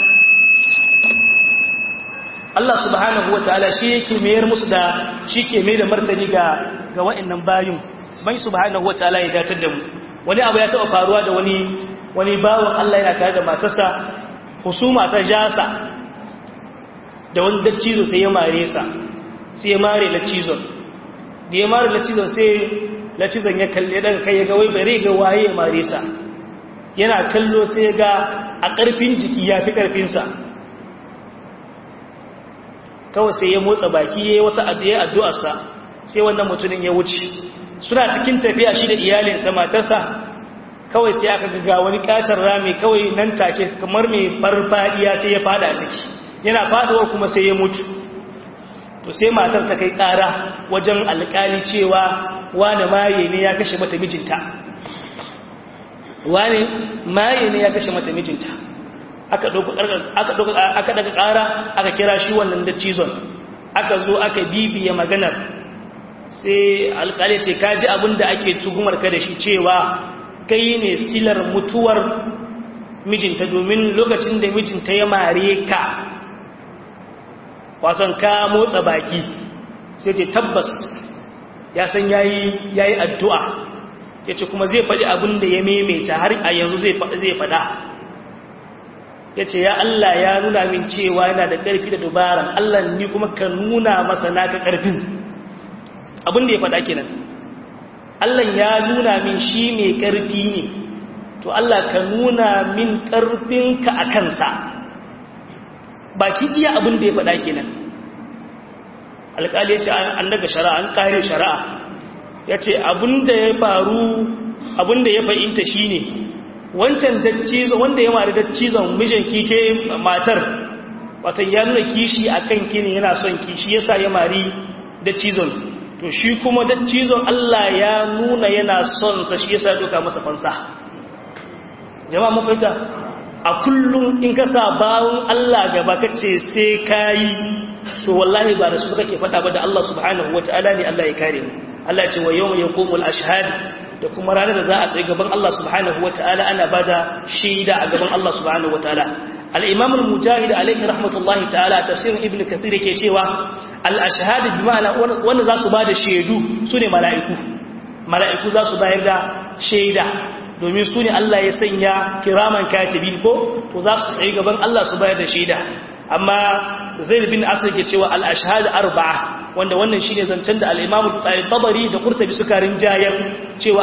Allah subhanahu wataala shi yake mayar musu da shi ke mai da martani ga ga wa'annan bayun bai subhanahu wataala ya datar da mu wani abu ya taɓa faruwa da wani wani bawan Allah yana tare da matarsa husuma ta jasa da wani dattizo sai ya mare sa sai ya mare lacizon da ya mare lacizon sai lacizon ya kalle daga kai ya ga wai bare ga waye ya mare sa yana kallo sai ya ga a ƙarfin jiki ya fi ƙarfinsa kawai sai ya motsa baki ya yi wata addu'arsa sai wannan mutumin ya wuce suna cikin tafiya shi da iyalinsa matarsa kawai sai aka ga wani ƙatar rami kawai nan take kamar mai farfadiya sai ya fada a ciki yana fadawar kuma sai ya mutu to sai matar ta kai ƙara wajen alƙali cewa wane maye ne ya kashe mata mijinta wane maye ne ya kashe mata mijinta aka daga ƙara aka kira shi wannan da cizon aka zo aka bibiya maganar sai alƙali ce ka ji abin da ake tuhumar ka da shi cewa kai ne silar mutuwar mijinta domin lokacin da mijinta ya mare ka wasan ka motsa baki sai ce tabbas ya san yayi yayi addu'a yace kuma zai faɗi abin da ya maimaita har a yanzu zai zai faɗa yace ya Allah ya nuna min cewa yana da ƙarfi da dubara Allah ni kuma ka nuna masa naka ƙarfin abin da ya faɗa kenan Allah ya nuna min shi mai ƙarfi ne to Allah ka nuna min ƙarfinka a kansa baki iya abin da ya faɗa kenan alƙali ya ce an daga shari'a an ƙare shari'a ya ce abin da ya faru abin da ya fahimta shi ne wancan daccizon wanda ya mara daccizon mijin kike matar watan ya nuna kishi a kan kini yana son kishi ya sa ya mari daccizon to shi kuma daccizon Allah ya nuna yana son sa shi ya sa doka masa fansa jama'a mafaita a kullum in ka sa bawon Allah gaba kace sai kayi to wallahi ba da su kake faɗa ba da Allah subhanahu wataala ne Allah ya kare mu Allah ce wa yawma yaqumul ashhad da kuma ranar da za a tsaye gaban Allah subhanahu wataala ana bada shaida a gaban Allah subhanahu wataala al-imam al-mujahid alayhi rahmatullahi ta'ala tafsirin ibn kathir yake cewa al-ashhad bi ma'ana wanda za su bada shaidu sune mala'iku mala'iku za su bayar da shaida domin su ne Allah ya sanya kiraman katibi ko to za su tsaye gaban Allah su bayar da shaida amma zaid bin asr ke cewa al-ashhad arba'a wanda wannan shine zancen da al-imam tabari da qurtubi suka rinjayar cewa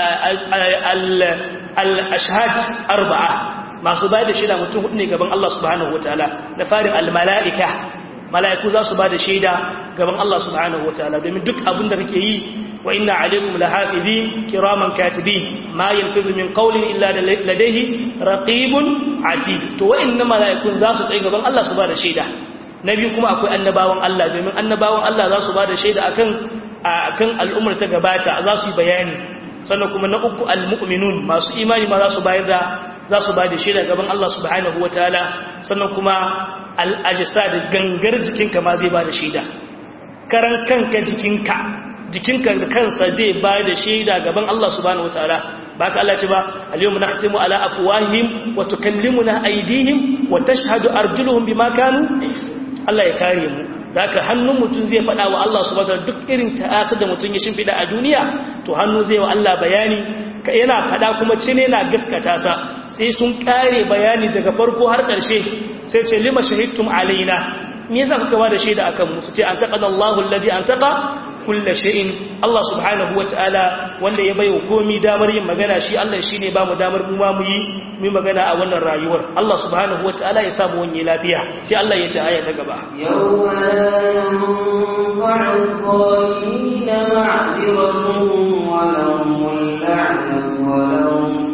al-ashhad arba'a masu bayar da shaida mutum hudu ne gaban Allah subhanahu wataala da farin al-mala'ika mala'iku za su ba da shaida gaban Allah subhanahu wataala domin duk abin da kake yi wa inna alaikum lahafizin kiraman katibin ma yanfizu min qawlin illa ladayhi raqibun atid to wa'inna mala'ikun za su tsaye gaban Allah su ba da shaida na biyu kuma akwai annabawan Allah domin annabawan Allah za su ba da shaida akan akan al'ummar ta gabata za su yi bayani sannan kuma na uku almu'minun masu imani ma za su bayar da za su ba da shaida gaban Allah subhanahu wataala sannan kuma al'ajisa da gangar jikinka ma zai ba da shaida karan kanka jikinka jikinka da kansa zai ba da shaida gaban Allah subhanahu wataala ba ka Allah ce ba al-yawma nakhtimu ala afwahihim wa tukallimuna aydihim wa tashhadu arjuluhum bima kanu Allah ya kare mu haka hannun mutum zai faɗa wa Allah subhanahu wataala duk irin ta'asar da mutum ya shimfida a duniya to hannu zai wa Allah bayani ka yana faɗa kuma cine na gaskata sa sai sun kare bayani daga farko har ƙarshe sai ce lima shahidtum alaina me yasa kuka ba da shaida akan mu su ce an taqana Allahu alladhi an taqa kullu shay'in Allah subhanahu wataala wanda ya bayo komi damar yin magana shi Allah shine ba mu damar mu ma mu yi mu magana a wannan rayuwar Allah subhanahu wataala ya samu wani lafiya sai Allah ya ce aya ta gaba
yawma la yanfa'u adh-dhalimin ma'dhiratuhum wa lahum la'natu wa lahum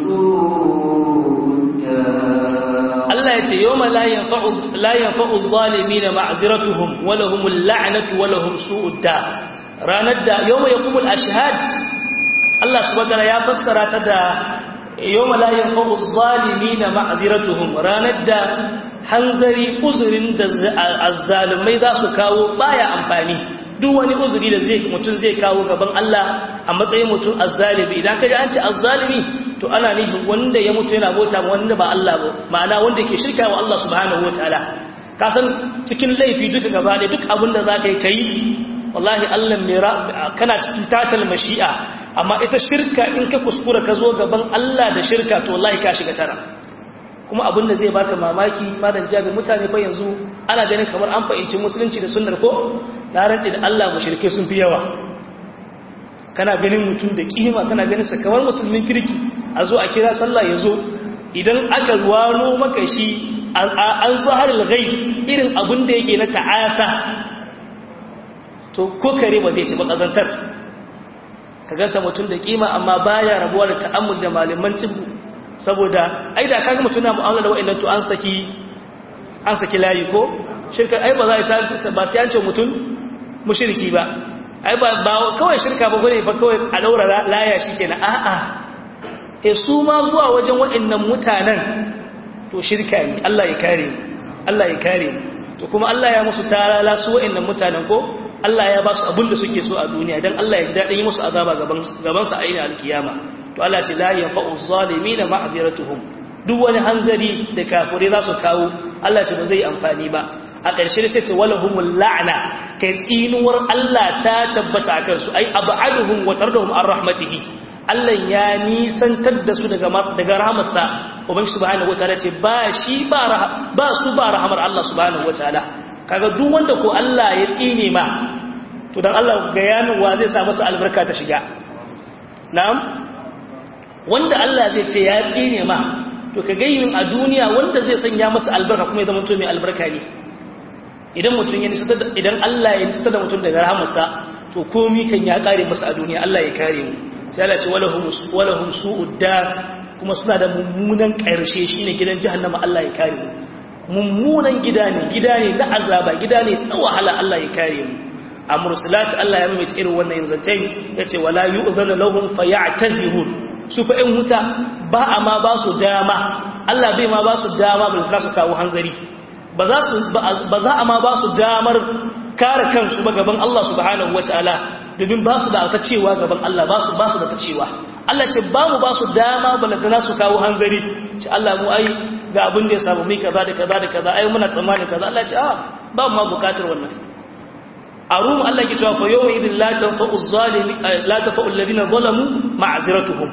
Allah ya ce yau ma la yanfa'u zalimi na ma'aziratuhum wala humul la'anatu wala hum su'udda ranar da yau ma ya kumul ashihad Allah subhanahu ya fassara ta da yau ma la yanfa'u zalimi na ma'aziratuhum ranar da hanzari uzurin da azzalumai za su kawo baya amfani duk wani uzuri da zai mutum zai kawo gaban Allah a matsayin mutum azzalimi idan ka ji an ce azzalimi to ana nufin wanda ya mutu yana bauta wanda ba Allah ba ma'ana wanda ke shirka wa Allah subhanahu wataala ka san cikin laifi duka gaba da duk abin da za ka yi kai wallahi Allah mai kana cikin tatal mashi'a amma ita shirka in ka kuskura ka zo gaban Allah da shirka to wallahi ka shiga tara kuma abin da zai baka mamaki madan jabi mutane fa yanzu ana ganin kamar an fahimci musulunci da sunnar ko na rantsi da Allah mushrike sun fi yawa kana ganin mutum da kima kana ganin sa kamar musulmin kirki a zo a kira sallah ya zo idan aka wano maka shi an zaharar gai irin abin da yake na ta'asa to ko kare ba zai ci ba ƙazantar ka gasa mutum da kima amma baya rabuwa da ta'ammul da malaman cibu saboda ai da kaga mutum na mu'amala da wa'annan to an saki an saki layi ko shirka ai ba za a yi ba sai an ce mutum mushriki ba ai ba kawai shirka ba gane ba kawai a daura laya shikenan a'a e su ma zuwa wajen waɗannan mutanen to shirka ne Allah ya kare Allah ya kare to kuma Allah ya musu tarala su waɗannan mutanen ko Allah ya ba su abin da suke so a duniya dan Allah ya ji daɗin yi musu azaba gaban gaban sa ainihin alkiyama to Allah ce la yanfa'u zalimin ma'dhiratuhum duk wani hanzari da kafirai za su kawo Allah ce ba zai amfani ba a ƙarshe sai ce walahumul la'na kai tsinuwar Allah ta tabbata akan su ai ab'aduhum wa tardahum an rahmatihi Allah ya nisantar da su daga daga rahmarsa ubangi subhanahu wataala ce ba shi ba ba su ba rahmar Allah subhanahu wataala kaga duk wanda ko Allah ya tsine ma to dan Allah ga yanin wa zai sa masa albarka ta shiga na'am wanda Allah zai ce ya tsine ma to ka gayyin a duniya wanda zai sanya masa albarka kuma ya zama mutum mai albarka ne idan mutum ya nisa idan Allah ya nisa da mutum daga rahamarsa to komi kan ya kare masa a duniya Allah ya kare mu sai Allah ce walahum walahum su'udda kuma suna da mummunan karshe shine gidan jahannama Allah ya kare mu mummunan gida ne gida ne na azaba gida ne na wahala Allah ya kare mu a mursalat Allah ya mamaye irin wannan zantai yace wala yu'zanu lahum fayatazirun su fa in huta ba a ma ba su dama Allah bai ma ba su dama ba su kawo hanzari ba za a ma ba su damar kare kansu ba gaban Allah subhanahu wataala domin ba su da ta cewa gaban Allah ba su ba su da ta cewa Allah ce ba mu ba su dama balantana su kawo hanzari ce Allah mu ai ga abin da ya samu mai kaza da kaza da kaza ai muna tsammanin kaza Allah ce a ba mu ma bukatar wannan a rum Allah ke cewa fa yawma idin la tanfa'u zalimi la tanfa'u alladhina zalamu ma'ziratuhum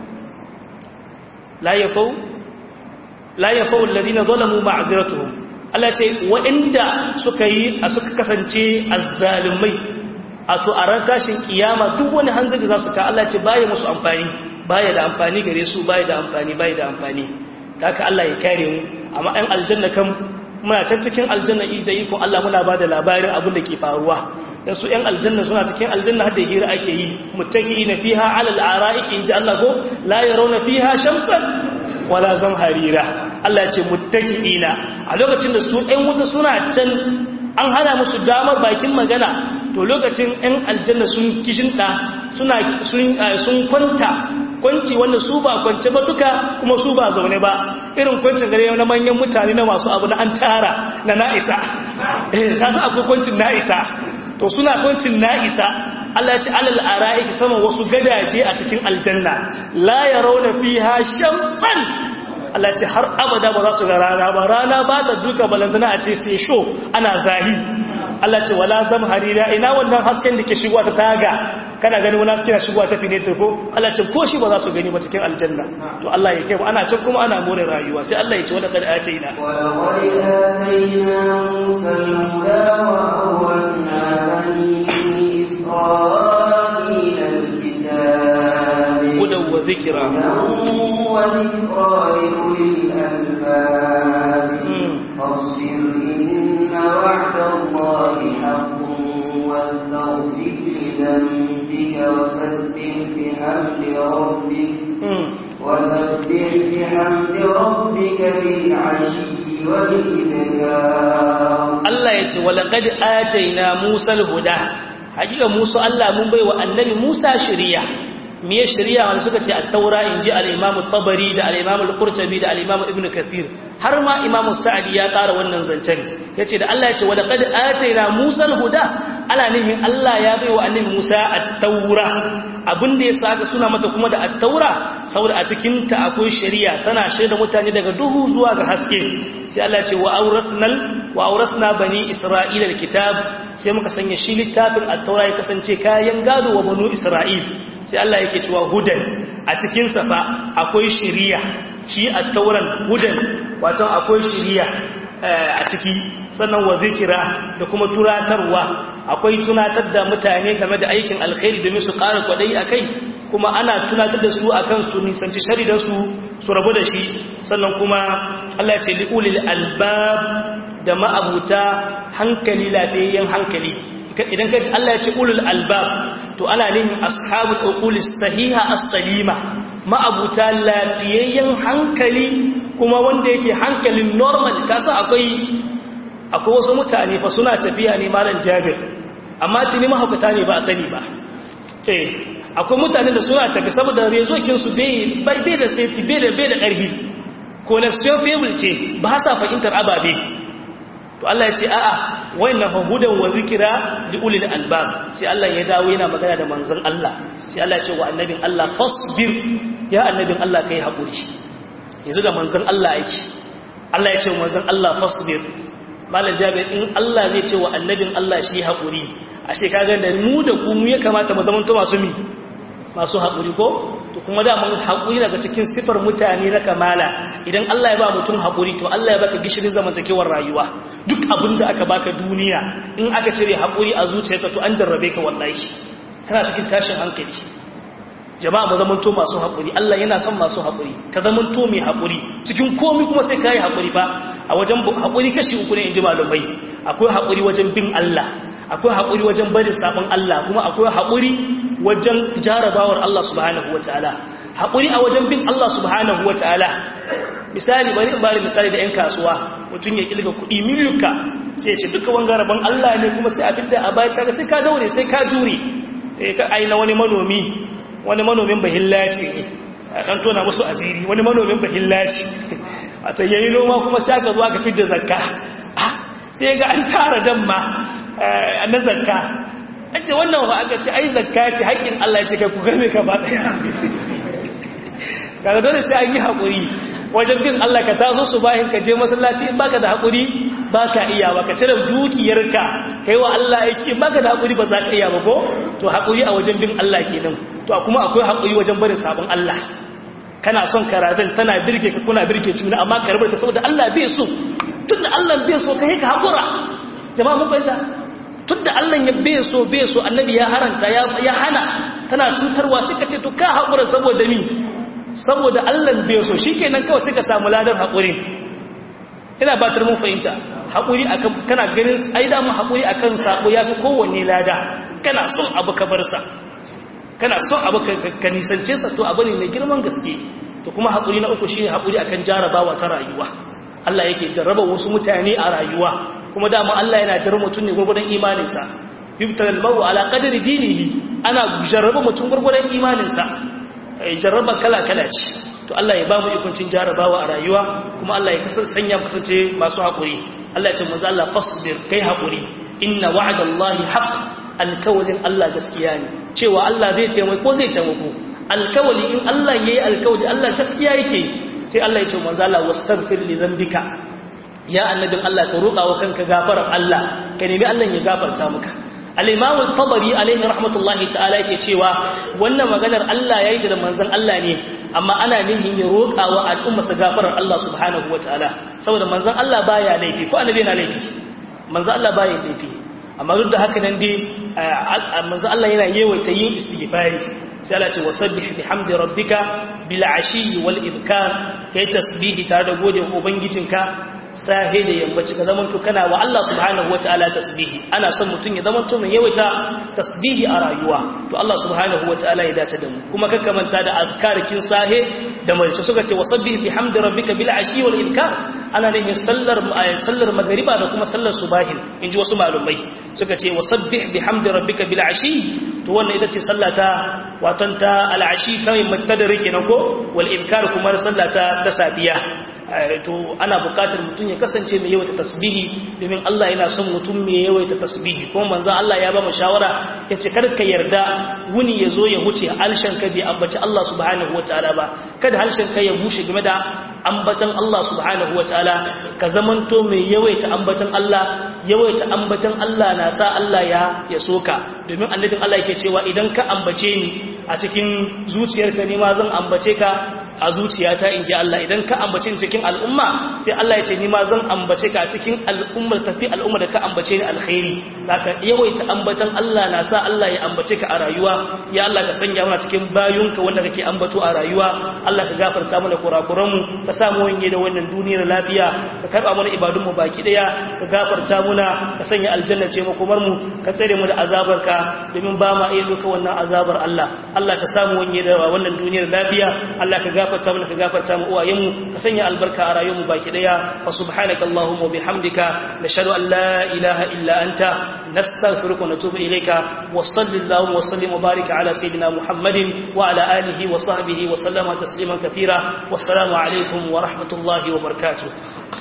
la yafau la yafau alladhina zalamu ma'ziratuhum Allah ce waɗanda suka yi a suka kasance azzalumai a to a ran tashin kiyama duk wani hanzari za su ka Allah ce baya musu amfani baya da amfani gare su baya da amfani baya da amfani haka Allah ya kare mu amma ɗan aljanna kan muna can cikin aljanna da ikon Allah muna ba da labarin abin da ke faruwa dan su ɗan aljanna suna cikin aljanna har da hira ake yi muttaqiina fiha ala al-ara'iki inji Allah ko la yarawna fiha shamsan wala zamharira Allah ya ce muttaqiina a lokacin da su ɗan wuta suna can an hana musu damar bakin magana to lokacin ɗan aljanna sun kishinɗa suna sun kwanta kwanci wanda su ba kwance ba duka kuma su ba zaune ba irin kwancin gare na manyan mutane na masu abu na an tara na na'isa eh kasu akwai kwancin na'isa to suna kwancin na'isa Allah ya ce alal ara'iki sama wasu gadaje a cikin aljanna la yarawna fiha shamsan Allah ce har abada ba za su ga rana ba rana ba ta duka balantana a ce sai sho ana zahi Allah ce wala zam harira ina wannan hasken da ke shigowa ta taga kana gani wani hasken shigowa ta finetar ko Allah ce ko shi ba za su gani ba cikin aljanna to Allah ya kai ana can kuma ana more rayuwa sai Allah ya ce wala kad ataina
ولقد آتينا موسى الهدى وأورثنا بني إسرائيل الكتاب
hudan wa dhikra
هدى وذكرى لأولي الألباب فاصبر إن وعد الله حق واستغفر لذنبك وسبح بحمد ربك وسبح بحمد ربك بالعشي والإبكار
Allah ya ce walaqad ataina Musa al-huda hakika Musa Allah mun baiwa annabi Musa shari'a me shari'a wanda suka ce at-taura inji al-Imam at-Tabari da al-Imam al-Qurtubi da al-Imam Ibn Kathir har ma Imam Sa'di ya ƙara wannan zancen yace da Allah ya ce walaqad ataina Musa al-huda ana nihin Allah ya baiwa annabi Musa at-taura abin da ya saka suna mata kuma da at-taura saboda a cikin ta akwai shari'a tana shaida mutane daga duhu zuwa ga haske sai Allah ya ce wa auratnal wa auratna bani isra'ila alkitab sai muka sanya shi littafin at-taura ya kasance kayan gado wa banu isra'il sai Allah yake cewa hudan a cikin sa fa akwai shari'a shi at-tauran hudan wato akwai shari'a a ciki sannan wa zikira da kuma turatarwa akwai tunatar da mutane game da aikin alkhairi domin su ƙara kwadai akai kuma ana tunatar da su akan su nisanci sharidan su su rabu da shi sannan kuma Allah ya ce li'ulil albab da ma'abuta hankali lafiyayyen hankali idan ka ji Allah ya ce ulul albab to ana nihin ashabul uqulis sahiha as-salima ma'abuta lafiyayyen hankali kuma wanda yake hankalin normal kasa akwai akwai wasu mutane fa suna tafiya ne malam Jabir amma tuni mahaukata ne ba a sani ba eh akwai mutane da suna tafi saboda rezokin su bai bai da safety bai da bai da ƙarfi connection fable ce ba sa fahimtar ababe to Allah ya ce a'a wayannan fa hudan wa zikira li ulil albab sai Allah ya dawo yana magana da manzon Allah sai Allah ya ce wa annabin Allah fasbir ya annabin Allah kai hakuri yanzu da manzon Allah yake Allah ya ce wa manzon Allah fasbir malam jabir in Allah zai ce wa annabin Allah shi hakuri ashe kaga da mu da ku mu ya kamata mu zama to masu mi masu haƙuri ko to kuma da mun haƙuri daga cikin sifar mutane na kamala idan Allah ya ba mutum haƙuri to Allah ya baka gishirin zamantakewar rayuwa duk abin da aka baka duniya in aka cire haƙuri a zuciyarka to an jarrabe ka wallahi kana cikin tashin hankali jama'a mu zamanto masu haƙuri Allah yana son masu haƙuri ka zamanto mai haƙuri cikin komai kuma sai kai haƙuri fa a wajen haƙuri kashi uku ne in ji malumai akwai haƙuri wajen bin Allah akwai haƙuri wajen bari sabon Allah kuma akwai haƙuri wajen jarabawar Allah subhanahu wa ta'ala haƙuri a wajen bin Allah subhanahu wa ta'ala misali bari in bari misali da 'yan kasuwa mutum ya ƙilga kuɗi miliyuka sai ya ce duka wanga rabon Allah ne kuma sai abin da a bayan kaga sai ka daure sai ka jure ka aina wani manomi wani manomin bahilla ce ne a ɗan tona musu asiri wani manomin bahilla ce a ta yayi noma kuma sai aka zo aka fidda zakka sai ga an tara damma na zakka an ce wannan ba aka ce ai zakka ce haƙƙin Allah ce kai ku game ka ba ɗaya kaga dole sai an yi haƙuri wajen bin Allah ka taso su bahin ka je masallaci in baka da haƙuri baka iya ba ka cire dukiyarka kai wa Allah aiki in baka da haƙuri ba za ka iya ba ko to haƙuri a wajen bin Allah kenan to kuma akwai haƙuri wajen barin sabon Allah kana son karatun tana birge ka kuna birge juna amma ka rabar ta saboda Allah bai so tun da Allah bai so kai ka haƙura jama'a mun fahimta tun da Allah ya bai so bai so annabi ya haranta ya hana tana cutarwa sai ka ce to ka haƙura saboda ni saboda Allah bai so shikenan kawai sai ka samu ladan haƙuri ina batar mun fahimta haƙuri akan kana ganin ai da mu haƙuri akan sako yafi kowanne lada kana son abu ka bar sa kana son abu ka nisance sa to abu ne mai girman gaske to kuma haƙuri na uku shine haƙuri akan jarabawa ta rayuwa Allah yake jarraba wasu mutane a rayuwa kuma dama Allah yana jarraba mutum ne gurgurdan imaninsa yubtal al-mawu ala qadri dinihi ana jarraba mutum gurgurdan imaninsa jarraba kala kala ce to Allah ya ba mu ikuncin jarabawa a rayuwa kuma Allah ya kasance sanya kasance masu haƙuri Allah ya ce manzo Allah fasbir kai haƙuri inna wa'dallahi haqq alkawalin Allah gaskiya ne cewa Allah zai taimako ko zai taimako alkawali in Allah yayi alkawali Allah gaskiya yake sai Allah ya ce manzo Allah wastaghfir li dhanbika ya annabin Allah ka roƙa wa kanka gafarar Allah ka nemi Allah ya gafarta maka al-imam al-tabari alaihi rahmatullahi ta'ala yake cewa wannan maganar Allah yayi da manzon Allah ne amma ana nihin ya roƙa wa al'umma sa gafarar Allah subhanahu wataala saboda manzon Allah baya laifi ko annabi yana laifi manzon Allah baya laifi amma duk da haka nan dai manzo Allah yana yawaita yin istighfari sai Allah ce wasabbih bihamdi rabbika bil ashi wal ibkar kai tasbihi tare da gode wa ubangijinka sahe da yammaci ka zaman to kana wa Allah subhanahu wataala tasbihi ana son mutun ya zaman to mai yawaita tasbihi a rayuwa to Allah subhanahu wataala ya dace da mu kuma kakka manta da azkarikin sahe da mai suka ce wasabbih bihamdi rabbika bil ashi wal ibkar ana ne sallar sallar magriba da kuma sallar subahin inji wasu malumai suka ce wasabbih bihamdi rabbika bil ashi to wannan ita ce sallata watan ta al ashi kai mutadari kenan ko wal ibkar kuma sallata ta safiya to ana buƙatar mutum ya kasance mai yawaita tasbihi domin Allah yana son mutum mai yawaita tasbihi kuma manzon Allah ya ba mu shawara yace kar ka yarda wuni ya zo ya huce halshen ka bai ambaci Allah subhanahu wataala ba kada halshen ka ya bushe game da ambatan Allah subhanahu wataala ka zamanto mai yawaita ambatan Allah yawaita ambatan Allah na sa Allah ya ya soka domin annabin Allah yake cewa idan ka ambace ni a cikin zuciyarka ne ma zan ambace ka a zuciyata in ji Allah idan ka ambace ni cikin al'umma sai Allah ya ce ni ma zan ambace ka a cikin al'ummar tafi al'umma da ka ambace ni alkhairi zaka yawaita ambatan Allah na sa Allah ya ambace ka a rayuwa ya Allah ka sanya mana cikin bayunka wanda kake ambato a rayuwa Allah ka gafarta mana kurakuran mu ka sa mu wanye da wannan duniyar lafiya ka karba mana ibadun mu baki daya ka gafarta muna ka sanya aljanna ce makomar mu ka tsare mu da azabarka domin ba ma iya duka wannan azabar Allah Allah ka samu wanye da wannan duniyar lafiya Allah ka gafarta mana ka gafarta mu uwayenmu ka sanya albarka a rayuwarmu baki daya wa subhanaka allahumma wa bihamdika nashhadu an la ilaha illa anta nastaghfiruka wa natubu ilayka wa sallallahu wa sallim wa barik ala sayidina muhammadin wa ala alihi wa sahbihi wa sallama tasliman kathira wassalamu alaikum wa rahmatullahi wa barakatuh